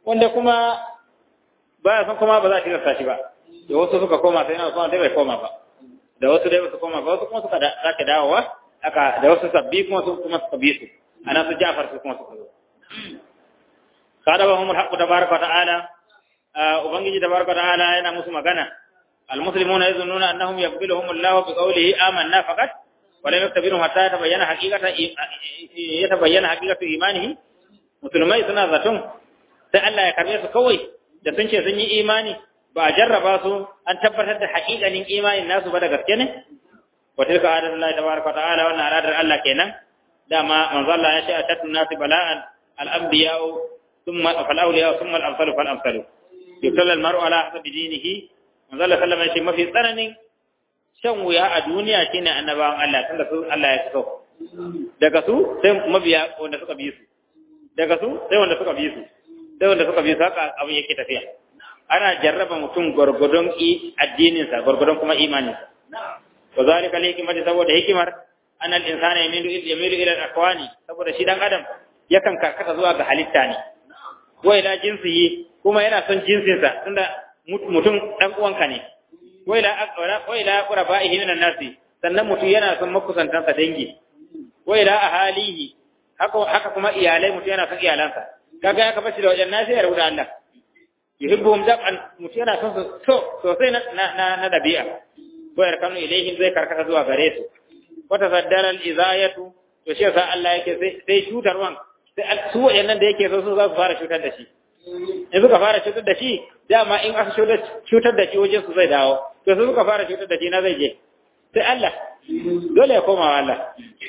wanda kuma ba san kuma ba za a tilasta shi ba da wasu suka koma sai na Usman sai bai koma ba da wasu dai su koma ba wasu kuma suka sake dawowa aka da wasu sabbi kuma su kuma suka bi su ana su Ja'far su kuma suka zo kada wa humul haqqu tabaraka wa ta'ala ubangiji tabaraka wa ta'ala yana musu magana almuslimuna yazunnuna annahum yaqbiluhum Allahu bi qawlihi amanna faqat wa lam yaktabiru hatta yatabayyana haqiqata yatabayyana haqiqatu imanihi musulmai suna zaton sai Allah ya karbe su kawai da sun ce sun yi imani ba a jarraba su an tabbatar da haƙiƙanin imanin nasu ba da gaske ne wa tilka adatullahi tabaraka wa ta'ala wannan al'adar Allah kenan dama manzo Allah ya ce atatu nasi bala'an al-anbiya'u thumma fal-awliya'u thumma al-amsalu fal-amsalu yutalla al-mar'u ala hasabi dinihi manzo Allah sallama ya ce mafi tsananin shan wuya a duniya shine annabawan Allah tunda su Allah ya so daga su sai mabiya wanda suka bi su daga su sai wanda suka bi su sai wanda suka bi su haka abin yake tafiya ana jarraba mutum gwargwadon addininsa gwargwadon kuma imaninsa wa zalika li hikmati saboda hikimar anal insana yamilu yamilu ila al-aqwani saboda shi dan adam yakan karkata zuwa ga halitta ne wa ila jinsihi kuma yana son jinsinsa tunda mutum dan uwanka ne wa ila wa ila qurabaihi minan nasi sannan mutum yana son makusantansa dangi wa ila ahalihi haka haka kuma iyalai mutum yana son iyalansa kaga ya kafa shi da wajen nasi ya rubuta Allah yuhibbuhum dab'an mutum yana son su so sosai na na na dabi'a ko yarkanu ilaihim zai karkata zuwa gare su wata saddara al-izayatu to shi yasa Allah yake sai sai shutarwan sai su wayannan da yake so su za su fara shutar da shi in suka fara shutar da shi dama in aka shutar da shi wajen su zai dawo to su suka fara shutar da shi na zai je sai Allah dole ya koma wa Allah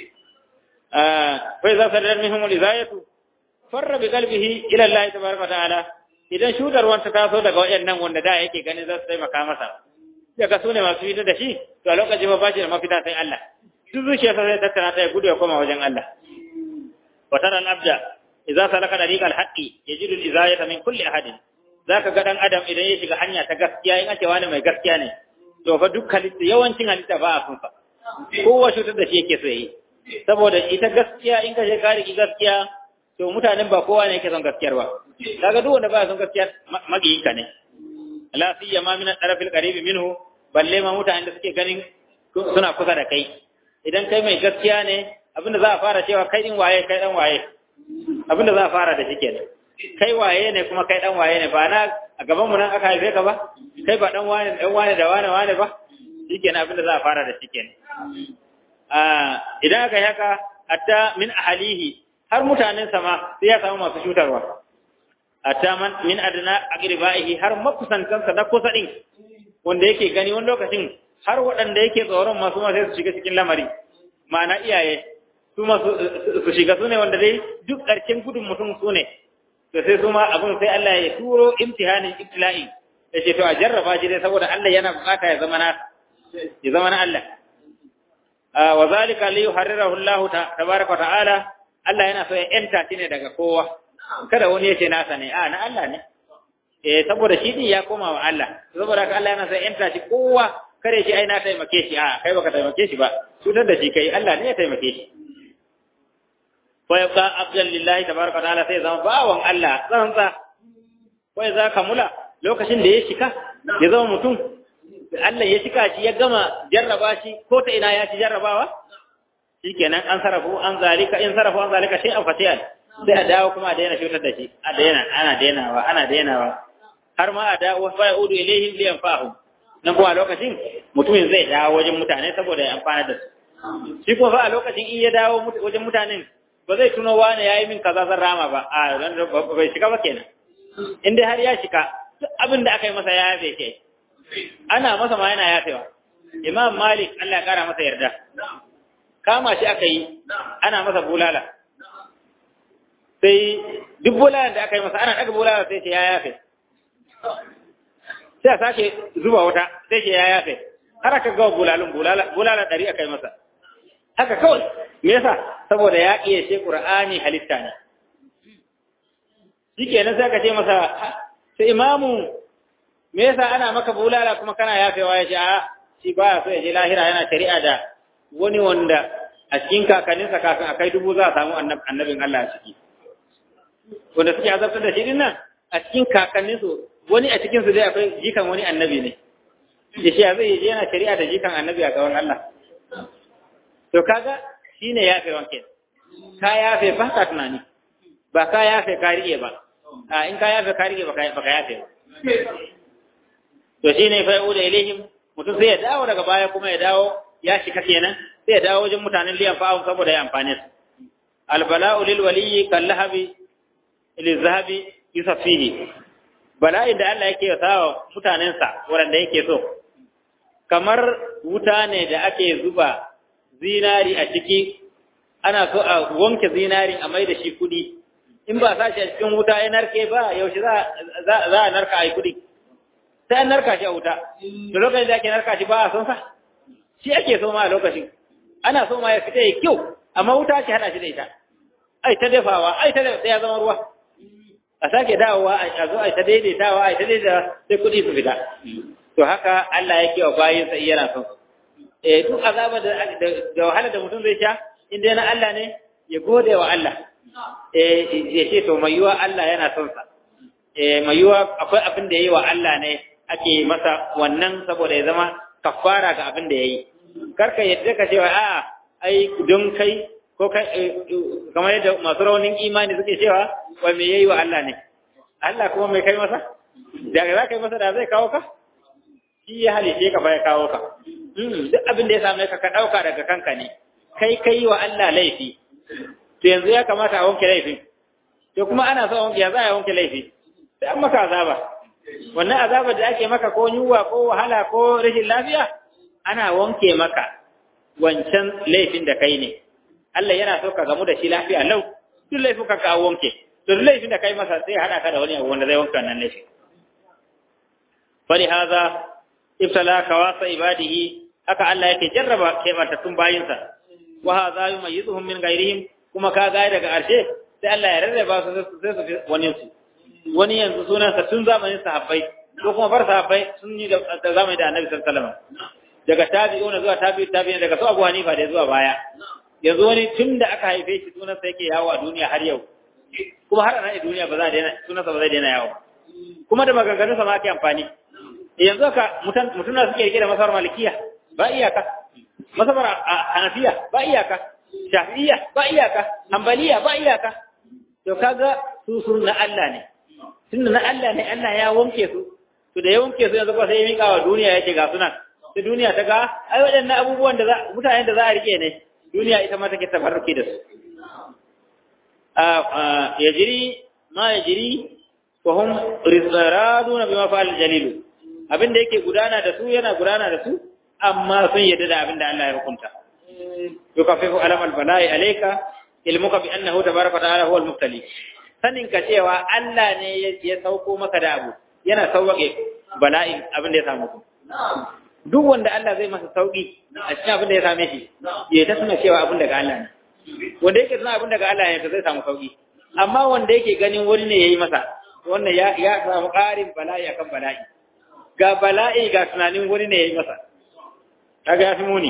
fa idza saddara minhum al-izayatu farra bi qalbihi ila Allah tabaraka wa ta'ala idan shudarwan ta taso daga wayannan wanda da yake ganin za su taimaka masa daga su ne masu fita da shi to a lokacin ba shi da mafita sai Allah duk zuciyarsa zai tattara ta ya gudu ya koma wajen Allah wa tara al-abda idza salaka dariqal haqqi yajidu al-izayata min kulli ahadin zaka ga dan adam idan ya shiga hanya ta gaskiya in ake wani mai gaskiya ne to fa duk halitta yawancin halitta ba a sun fa kowa shutar da shi yake so yi saboda ita gaskiya in ka je ka riki gaskiya to mutanen ba kowa ne yake son gaskiyar ba kaga duk wanda ba son gaskiya magiyinka ne la siyama min al-taraf al-qarib minhu balle ma mutanen da suke ganin suna kusa da kai idan kai mai gaskiya ne abinda za a fara cewa kai din waye kai dan waye abinda za a fara da shi kenan kai waye ne kuma kai dan waye ne ba na a gaban mu nan aka haife ka ba kai ba dan wane dan wane da wane wane ba shikenan abinda za a fara da shi kenan a idan aka yi haka hatta min ahalihi har mutanen sama sai ya samu masu cutarwa hatta man min adna aqribaihi har makusantansa na kusa din wanda yake gani wani lokacin har waɗanda yake tsoron masu ma sai su shiga cikin lamari ma'ana iyaye su ma su shiga su ne wanda dai duk ƙarshen gudun mutum su ne to sai su ma abin sai Allah ya turo imtihanin ibtila'i ya ce to a jarraba shi dai saboda Allah yana bukata ya zama na ya zama na Allah wa zalika li yuharrirahu Allah tabaraka wa ta'ala Allah yana so ya enta shi ne daga kowa kada wani ya ce nasa ne a na Allah ne eh saboda shi din ya koma wa Allah saboda haka Allah yana so ya enta shi kowa kare shi ai na taimake shi a kai baka taimake shi ba cutar da shi kai Allah ne ya taimake shi fa yabqa abdan lillahi tabaraka ta'ala sai zama bawan Allah tsantsa wai za ka mula lokacin da ya shika ya zama mutum Allah ya shika shi ya gama jarraba shi ko ta ina ya ci jarrabawa shikenan an sarafu an zalika in sarafu an zalika shay'an fatiyan sai a dawo kuma a daina cutar da shi a daina ana dainawa ana dainawa har ma a dawo fa yaudu ilaihim liyanfa'hum nan kuma a lokacin mutumin zai dawo wajen mutane saboda ya amfana da su shi kuma fa a lokacin in ya dawo wajen mutanen ba zai tuno wane ya yi min kaza zan rama ba a bai shiga ba kenan in dai har ya shiga duk abin da aka yi masa ya yafe ke ana masa ma yana yafewa imam malik Allah ya kara masa yarda kama shi aka yi ana masa bulala sai duk bulalan da aka yi masa ana daga bulala sai ce ya yafe sai a sake zuba wuta sai ce ya yafe har aka gawa bulalun bulala ɗari aka yi masa haka kawai me yasa saboda ya iya ce qur'ani halitta ne shikenan sai ka ce masa sai imamu me yasa ana maka bulala kuma kana yafewa ya ce a shi baya so ya je lahira yana shari'a da wani wanda a cikin kakanninsa kafin akai dubu za a samu annabin Allah a ciki wanda suke azabtar da shi din nan a cikin kakanninsu wani a cikinsu dai akwai jikan wani annabi ne da shi zai yi yana shari'a da jikan annabi a gaban Allah to kaga shine yafe wanke ka yafe ba ka tunani ba ka yafe ka rike ba a in ka yafe ka rike ba ka yafe ba to shine fa yauda ilaihim mutum sai ya dawo daga baya kuma ya dawo ya shika kenan sai ya dawo wajen mutanen liyan fa'un saboda ya amfane su albala'u lil waliyyi kal lahabi lil zahabi yusafihi bala'in da Allah yake sawa mutanensa wanda yake so kamar wuta ne da ake zuba zinari a ciki ana so a wanke zinari a mai da shi kudi in ba sa shi a cikin wuta ya narke ba yaushe za a narka a yi kudi sai an narka shi a wuta da lokacin da ake narka shi ba a son sa shi ake so ma a lokacin ana so ma ya fita ya kyau amma wuta ce hada shi da ita ai ta dafawa ai ta da ya zama ruwa a sake dawowa a zo ai ta daidaitawa ai ta daidaita sai kudi su fita to haka Allah yake wa bayinsa yana son eh duk azaba da da wahala da mutum zai sha inda yana Allah ne ya gode wa Allah eh ya ce to mai yiwa Allah yana son sa eh mai yiwa akwai abin da yayi wa Allah ne ake masa wannan saboda ya zama kafara ga abin da yayi karka yadda ka cewa a'a ai don kai ko kai kamar yadda masu raunin imani suke cewa wai me yayi wa Allah ne Allah kuma mai kai masa da za ka yi masa da zai kawo ka shi ya halice ka fa ya kawo ka duk abin da ya same ka ka ɗauka daga kanka ne kai kai wa Allah laifi to yanzu ya kamata a wanke laifin to kuma ana so wanke ya za a wanke laifi sai an maka azaba wannan azabar da ake maka ko yunwa ko wahala ko rashin lafiya ana wanke maka wancan laifin da kai ne Allah yana so ka gamu da shi lafiya lau duk laifin ka ka wanke to duk laifin da kai masa sai hada ka da wani abu wanda zai wanke wannan laifin fali haza ibtala kawasa ibadihi haka Allah yake jarraba kebantattun bayinsa wa hadha yumayyizuhum min ghairihim kuma ka ga daga ƙarshe sai Allah ya rarraba su sai su wani su wani yanzu sunansa tun zamanin sahabbai ko kuma bar sahabbai sun yi da zamanin da Annabi sallallahu alaihi wasallam daga tabi'una zuwa tabi'u tabi'in daga su Abu Hanifa da zuwa baya yanzu wani tun da aka haife shi sunansa yake yawo a duniya har yau kuma har a duniya ba za a daina sunansa ba zai daina yawo kuma da maganganunsa ma ake amfani yanzu ka mutuna suke rike da masabar malikiya ba iyaka masabar hanafiya ba iyaka shafi'iyya ba iyaka hanbaliya ba iyaka to kaga su sun na Allah ne tunda na Allah ne Allah ya wanke su to da ya wanke su yanzu ba sai ya mika wa duniya yake ga sunan sai duniya ta ga ai waɗannan abubuwan da za mutanen da za a rike ne duniya ita ma take tabarruki da su ya jiri ma ya jiri wa hum rizraduna bima fa'al jalilu abin da yake gudana da su yana gudana da su amma sun yadda da abin da Allah ya hukunta yukaffifu alam al-bala'i alayka ilmuka bi annahu tabaraka ta'ala huwa al-mubtali sanin ka cewa Allah ne ya sauko maka da abu yana sauke bala'in abin da ya samu ku duk wanda Allah zai masa sauki a cikin abin da ya same shi ya ta suna cewa abin daga Allah ne wanda yake suna abin daga Allah ne to zai samu sauki amma wanda yake ganin wani ne yayi masa wannan ya ya samu ƙarin bala'i akan bala'i ga bala'i ga tunanin wani ne yayi masa kaga ya fi muni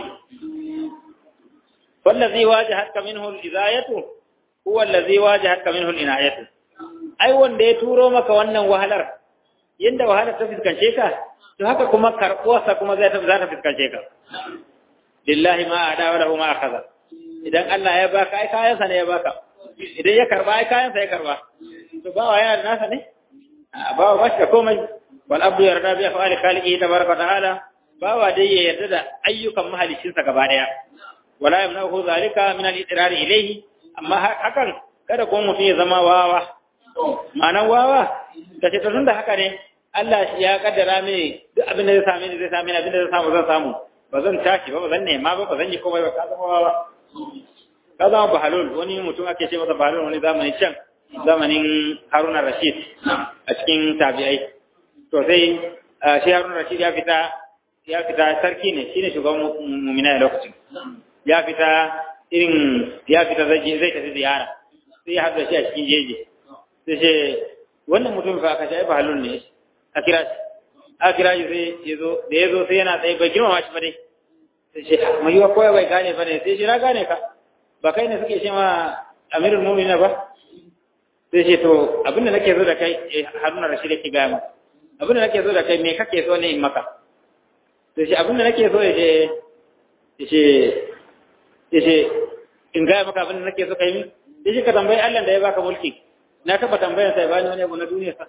wallazi wajahatka minhu al-izayatu huwa allazi wajahatka minhu al-inayatu ai wanda ya turo maka wannan wahalar yanda wahalar ta fiskance ka to haka kuma karɓuwarsa kuma zai ta za ta fiskance ka lillahi ma ada wa lahu ma akhadha idan Allah ya baka ai kayansa ne ya baka idan ya karba ai kayansa ya karba to bawa yana da nasa ne bawa ba shi da komai wal abdu yarda bi af'ali khaliqihi tabaraka ta'ala bawa dai ya yarda da ayyukan mahalicinsa gaba daya wala yamnahu zalika min al-idrar ilayhi amma hakan kada ko mutum ya zama wawa ma'anan wawa kace to tunda haka ne Allah ya kaddara mini duk abin da zai same ni zai same ni abin da zai samu zan samu ba zan tashi ba ba zan nema ba ba zan yi komai ba ka zama wawa ka zama bahalul wani mutum ake ce masa bahalul wani zamanin can zamanin Haruna Rashid a cikin tabi'ai to sai shi Haruna Rashid ya fita ya fita sarki ne shine shugaban mu'mina a lokacin ya fita irin ya fita zai zai tafi ziyara sai ya haɗu shi a cikin jeje sai ce wannan mutum fa aka ce ai bahalul ne a kira shi a kira shi sai ya zo da ya zo sai yana tsaye bai girmama shi ba dai sai ce mai yiwa koya bai gane ba ne sai shi na gane ka ba kai ne suke ce ma amirul mu'minin ba sai ce to abinda nake so da kai haruna rashid yake gaya maka abinda nake so da kai me kake so ne in maka sai ce abinda nake so ya ce ya ce ya ce in gaya maka abinda nake so kai mi sai ce ka tambayi Allah da ya baka mulki na taba tambayar sai bani wani abu na duniya sa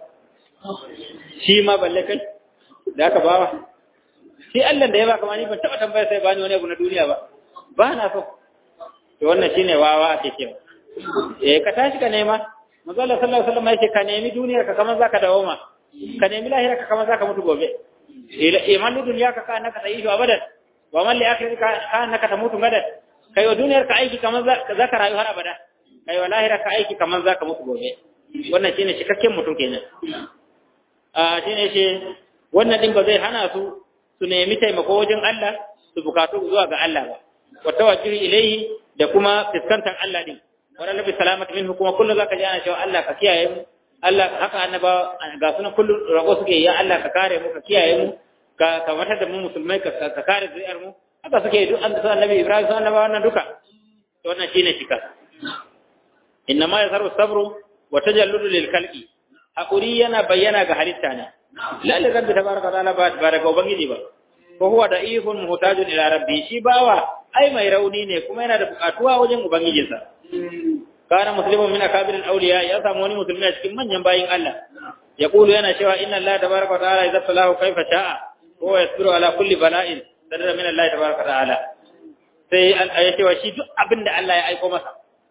shi ma balle kai da aka bawa shi Allah da ya baka mani ban taba tambayar sai bani wani abu na duniya ba ba na so to wannan shine wawa ake cewa eh ka tashi ka nema manzo Allah sallallahu alaihi wasallam yake ka nemi duniyar ka kamar zaka dawo ma ka nemi lahira ka kamar zaka mutu gobe iman duniya ka kana ka tayi abadan wa man li akhirika ka annaka tamutu gadan kai wa duniyar ka aiki kamar zaka rayu har abada kai wa lahira ka aiki kamar zaka mutu gobe wannan shine cikakken mutum kenan a shine shi wannan din ba zai hana su su nemi taimako wajen Allah su bukatu zuwa ga Allah ba wa tawajjuhi ilayhi da kuma fiskantar Allah din wala nabi salamat minhu kuma kullu zaka ji ana cewa Allah ka kiyaye mu Allah haka annaba ga sunan kullu rago suke ya Allah ka kare mu ka kiyaye mu ka ka matar da mu musulmai ka ka kare zuriyar mu haka suke duk an sa annabi Ibrahim sa annaba wannan duka to wannan shine shika inna ma yasaru sabru wa tajalludu lil khalqi hakuri yana bayyana ga halitta ne lalle rabbi tabaraka ta'ala ba daga ubangiji ba ko huwa da'ifun muhtajun ila rabbi shi bawa ai mai rauni ne kuma yana da bukatuwa wajen ubangijinsa kana muslimun min akabirin awliya ya samu wani musulmi a cikin manyan bayin Allah ya kulu yana cewa inna Allah tabaraka wa ta'ala idza talahu kaifa sha'a wa yasbiru ala kulli bala'in sadara min Allah tabaraka wa ta'ala sai ya cewa shi duk abin da Allah ya aiko masa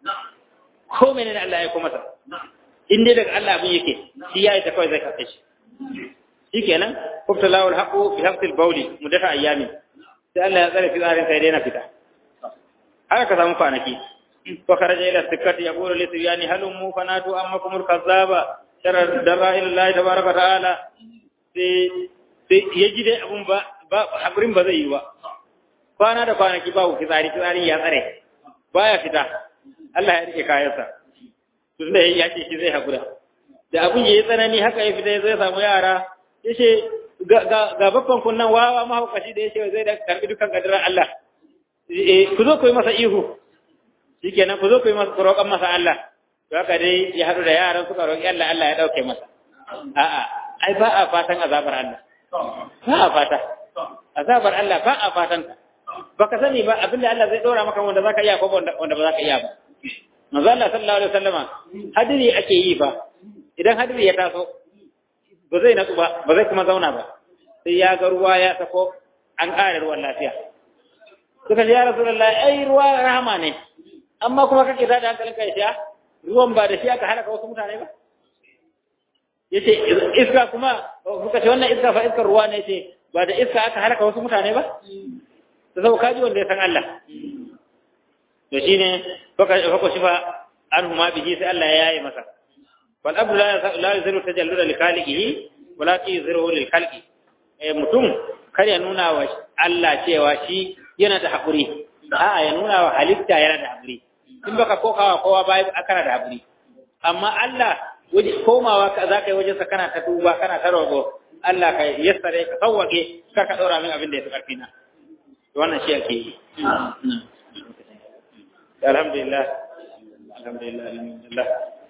ko menene Allah ya aiko masa in dai daga Allah abin yake shi ya yi ta kawai zai karɓe shi shikenan kubta lawul haqu bi hafsil bawli mudata ayyami sai Allah ya tsare fitsarin sai dai na fita haka ka samu kwanaki fa kharaja ila sikkati yaqulu li sibyani halummu fanatu ammakum al-kazzaba sharar dara'il Allah tabaraka ta'ala sai sai yaji dai abun ba ba hakurin ba zai yi ba kwana da kwanaki babu fitsari fitsari ya tsare baya fita Allah ya rike kayansa tunda ya ce shi zai hakura da abun yayi tsanani haka ya fita zai samu yara yace ga babban kunnan wawa mahaukaci da yace zai da karbi dukan kadirar Allah eh ku zo ku yi masa ihu shikenan ku zo ku yi masa roƙan masa Allah to haka dai ya haɗu da yaran suka roƙi Allah Allah ya dauke masa a'a ai ba a fatan azabar Allah ba a fata azabar Allah ba a fatan ta baka sani ba abinda Allah zai dora maka wanda zaka iya ko wanda ba zaka iya ba manzo Allah sallallahu alaihi wasallama hadiri ake yi fa idan hadiri ya taso ba zai natsu ba ba zai kuma zauna ba sai ya ga ruwa ya sako an ƙara ruwan lafiya suka ce ya rasulullah ai ruwa rahama ne amma kuma kake da hankalin kai ya ruwan ba da shi aka halaka wasu mutane ba yace iska kuma suka ce wannan iska fa iskar ruwa ne yace ba da iska aka halaka wasu mutane ba da sau kaji wanda ya san Allah to shine faka faka shifa an huma bihi sai Allah ya yaye masa wal abdu la yaziru tajalluda li khaliqihi walakin yaziru lil khalqi eh mutum kar ya nuna wa Allah cewa shi yana da hakuri a'a ya nuna wa halitta yana da hakuri in baka kokawa kowa bai akara da hakuri amma Allah waje komawa ka zaka yi wajen sa kana ta duba kana ta rogo Allah ka yassare ka sawwake ka ka daura min abin da ya fi karfi na wannan shi ake yi alhamdulillah alhamdulillah alhamdulillah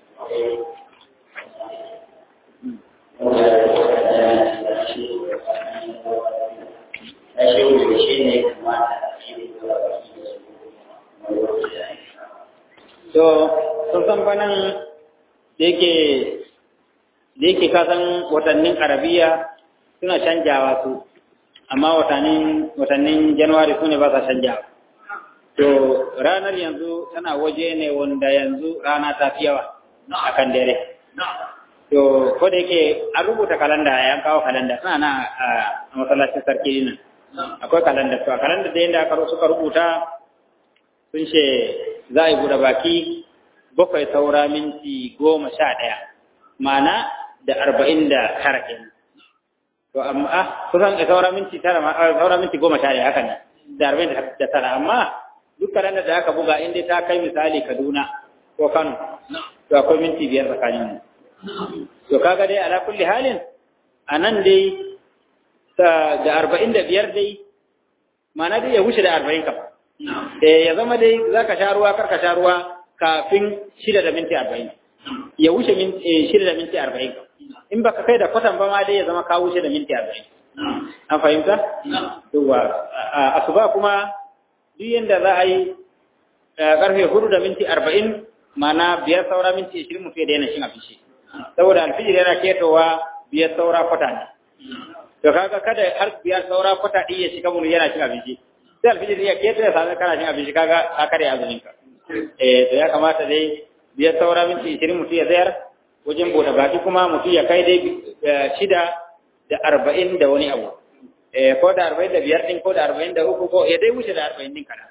to sun san fanan da yake da yake kasan watannin arabiya suna canjawa su amma watannin watannin januwari su ne ba sa canjawa to ranar yanzu tana waje ne wanda yanzu rana ta fi yawa a kan dare to ko da yake an rubuta kalanda ya kawo kalanda suna na a masallacin sarki nan akwai kalanda to a kalanda da yadda aka suka rubuta sun ce za a yi buɗe baki bakwai saura minti goma sha ɗaya ma'ana da arba'in da tara kenan to amma kusan da saura minti tara saura minti goma sha ɗaya haka ne da arba'in da tara amma duk kalanda da aka buga inda ta kai misali Kaduna ko Kano to akwai minti biyar tsakanin mu to kaga dai ala kulli halin anan dai da arba'in da biyar dai ma'ana dai ya wuce da arba'in kam eh ya zama dai zaka sha ruwa kar ka sha ruwa kafin shida da minti arba'in ya wuce shida da minti arba'in in baka kai da kwatan ba ma dai ya zama ka wuce da minti arba'in an fahimta? Yawwa asuba kuma duk yadda za a yi karfe hudu da minti arba'in mana biyar saura minti ishirin mu fiye da yana cin abinci saboda alfijir yana ketowa biyar saura kwata ne to kaga kada har biyar saura kwata ɗin ya shiga mun yana cin abinci sai alfijir ya keto ya sami kana cin abinci kaga ka kare azumin ka eh to ya kamata dai biyar saura minti ishirin mutum ya zayar wajen bude baki kuma mutum ya kai dai shida da arba'in da wani abu ko da arba'in da biyar ɗin ko da arba'in da uku ko ya dai wuce da arba'in ɗin kana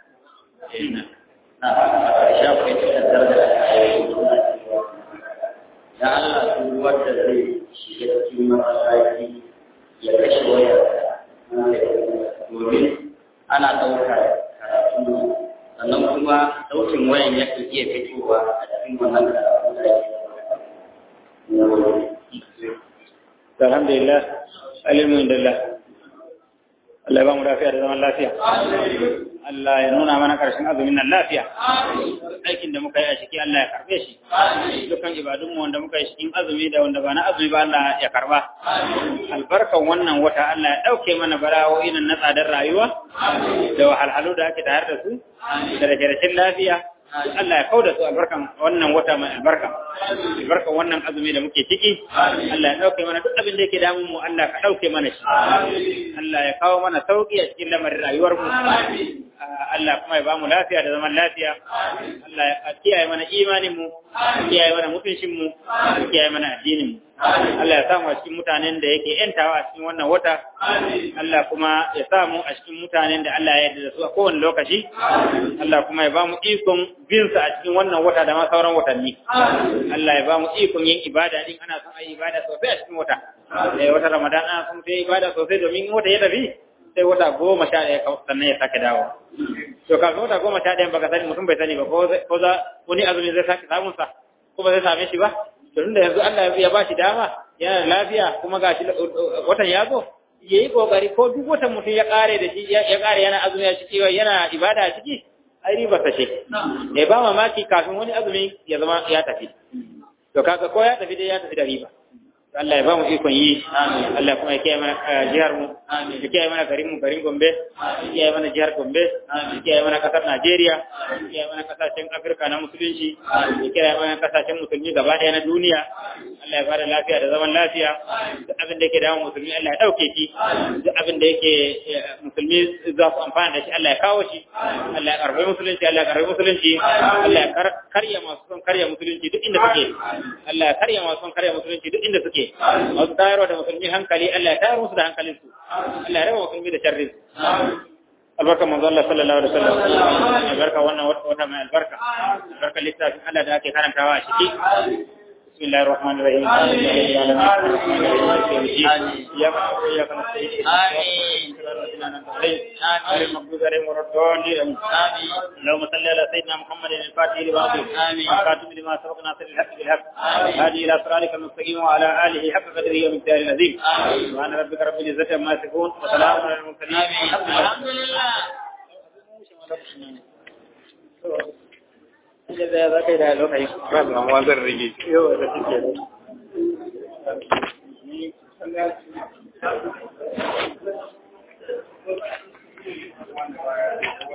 da Allah su wanda zai shiga cikin masallaci ya kashe wayar domin ana ɗaukar karatu sannan kuma sautin wayan ya iya fitowa a cikin wannan karatu da alhamdulillah alhamdulillah Allah ya ba mu lafiya da zaman lafiya Allah ya nuna mana karshen azumin nan lafiya aikin da muka yi a ciki Allah ya karbe shi dukkan ibadunmu wanda muka yi cikin azumi da wanda ba na azumi ba Allah ya karba albarkan wannan wata Allah ya dauke mana bala'o'i nan na tsadar rayuwa da wahalhalu da ake tare da su da rashin lafiya Allah ya kauda su albarkan wannan wata mai albarka albarkan wannan azumi da muke ciki Allah ya dauke mana duk abin da yake damun mu Allah ka dauke mana shi Allah ya kawo mana sauki a cikin lamarin rayuwar mu Allah kuma ya ba mu lafiya da zaman lafiya Allah ya kiyaye mana imanin mu kiyaye mana mutuncin mu kiyaye mana addinin mu Allah ya samu a cikin mutanen da yake yantawa a cikin wannan wata Allah kuma ya samu a cikin mutanen da Allah ya yarda da su a kowane lokaci Allah kuma ya ba mu ikon bin sa a cikin wannan wata da ma sauran watanni Allah ya ba mu ikon yin ibada din ana son ayi ibada sosai a cikin wata eh wata Ramadan ana son sai ibada sosai domin wata ya tafi sai wata goma sha ɗaya sannan ya sake dawo to kafin wata goma sha ɗaya baka sani mutum bai sani ba ko za wani azumi zai sake samun sa ko ba zai same shi ba to tunda yanzu Allah ya ba shi dama yana da lafiya kuma gashi watan ya zo ya yi kokari ko duk watan mutum ya kare da shi ya kare yana azumi a ciki yana ibada a ciki ai riba ta ce ya ba mamaki kafin wani azumi ya zama ya tafi to kaga ko ya tafi dai ya tafi da riba Allah ya ba mu ikon yi Allah kuma ya kiyaye mana jihar mu ya kiyaye mana garin mu garin Gombe ya kiyaye mana jihar Gombe ya kiyaye mana kasar Najeriya ya kiyaye mana kasashen Afirka na musulunci ya kiyaye mana kasashen musulmi gaba ɗaya na duniya Allah ya ba da lafiya da zaman lafiya duk abin da yake damun musulmi Allah ya ɗauke shi duk abin da yake musulmi za su amfana da shi Allah ya kawo shi Allah ya karɓi musulunci Allah ya karɓi musulunci Allah ya karya masu son karya musulunci duk inda suke Allah ya karya masu son karya musulunci duk inda suke masu tayarwa da musulmi hankali Allah ya tayar musu da hankalin su Allah ya raba musulmi da sharrin su albarka manzo Allah sallallahu alaihi wasallam albarka wannan wata mai albarka albarka littafin Allah da ake karantawa a ciki بسم الله الرحمن الرحيم إياك نعبد وإياك نستعين آمين آمين المغضوب عليهم ولا الضالين آمين اللهم صل على سيدنا محمد الفاتح لما آمين الخاتم لما سبق ناصر الحق بالحق هذه إلى صراطك المستقيم وعلى آله حق قدره ومقداره العظيم سبحان ربك رب العزة عما يصفون وسلام على المرسلين الحمد لله Inda za ka yi da lokaci, ba zan rage. Yau da suke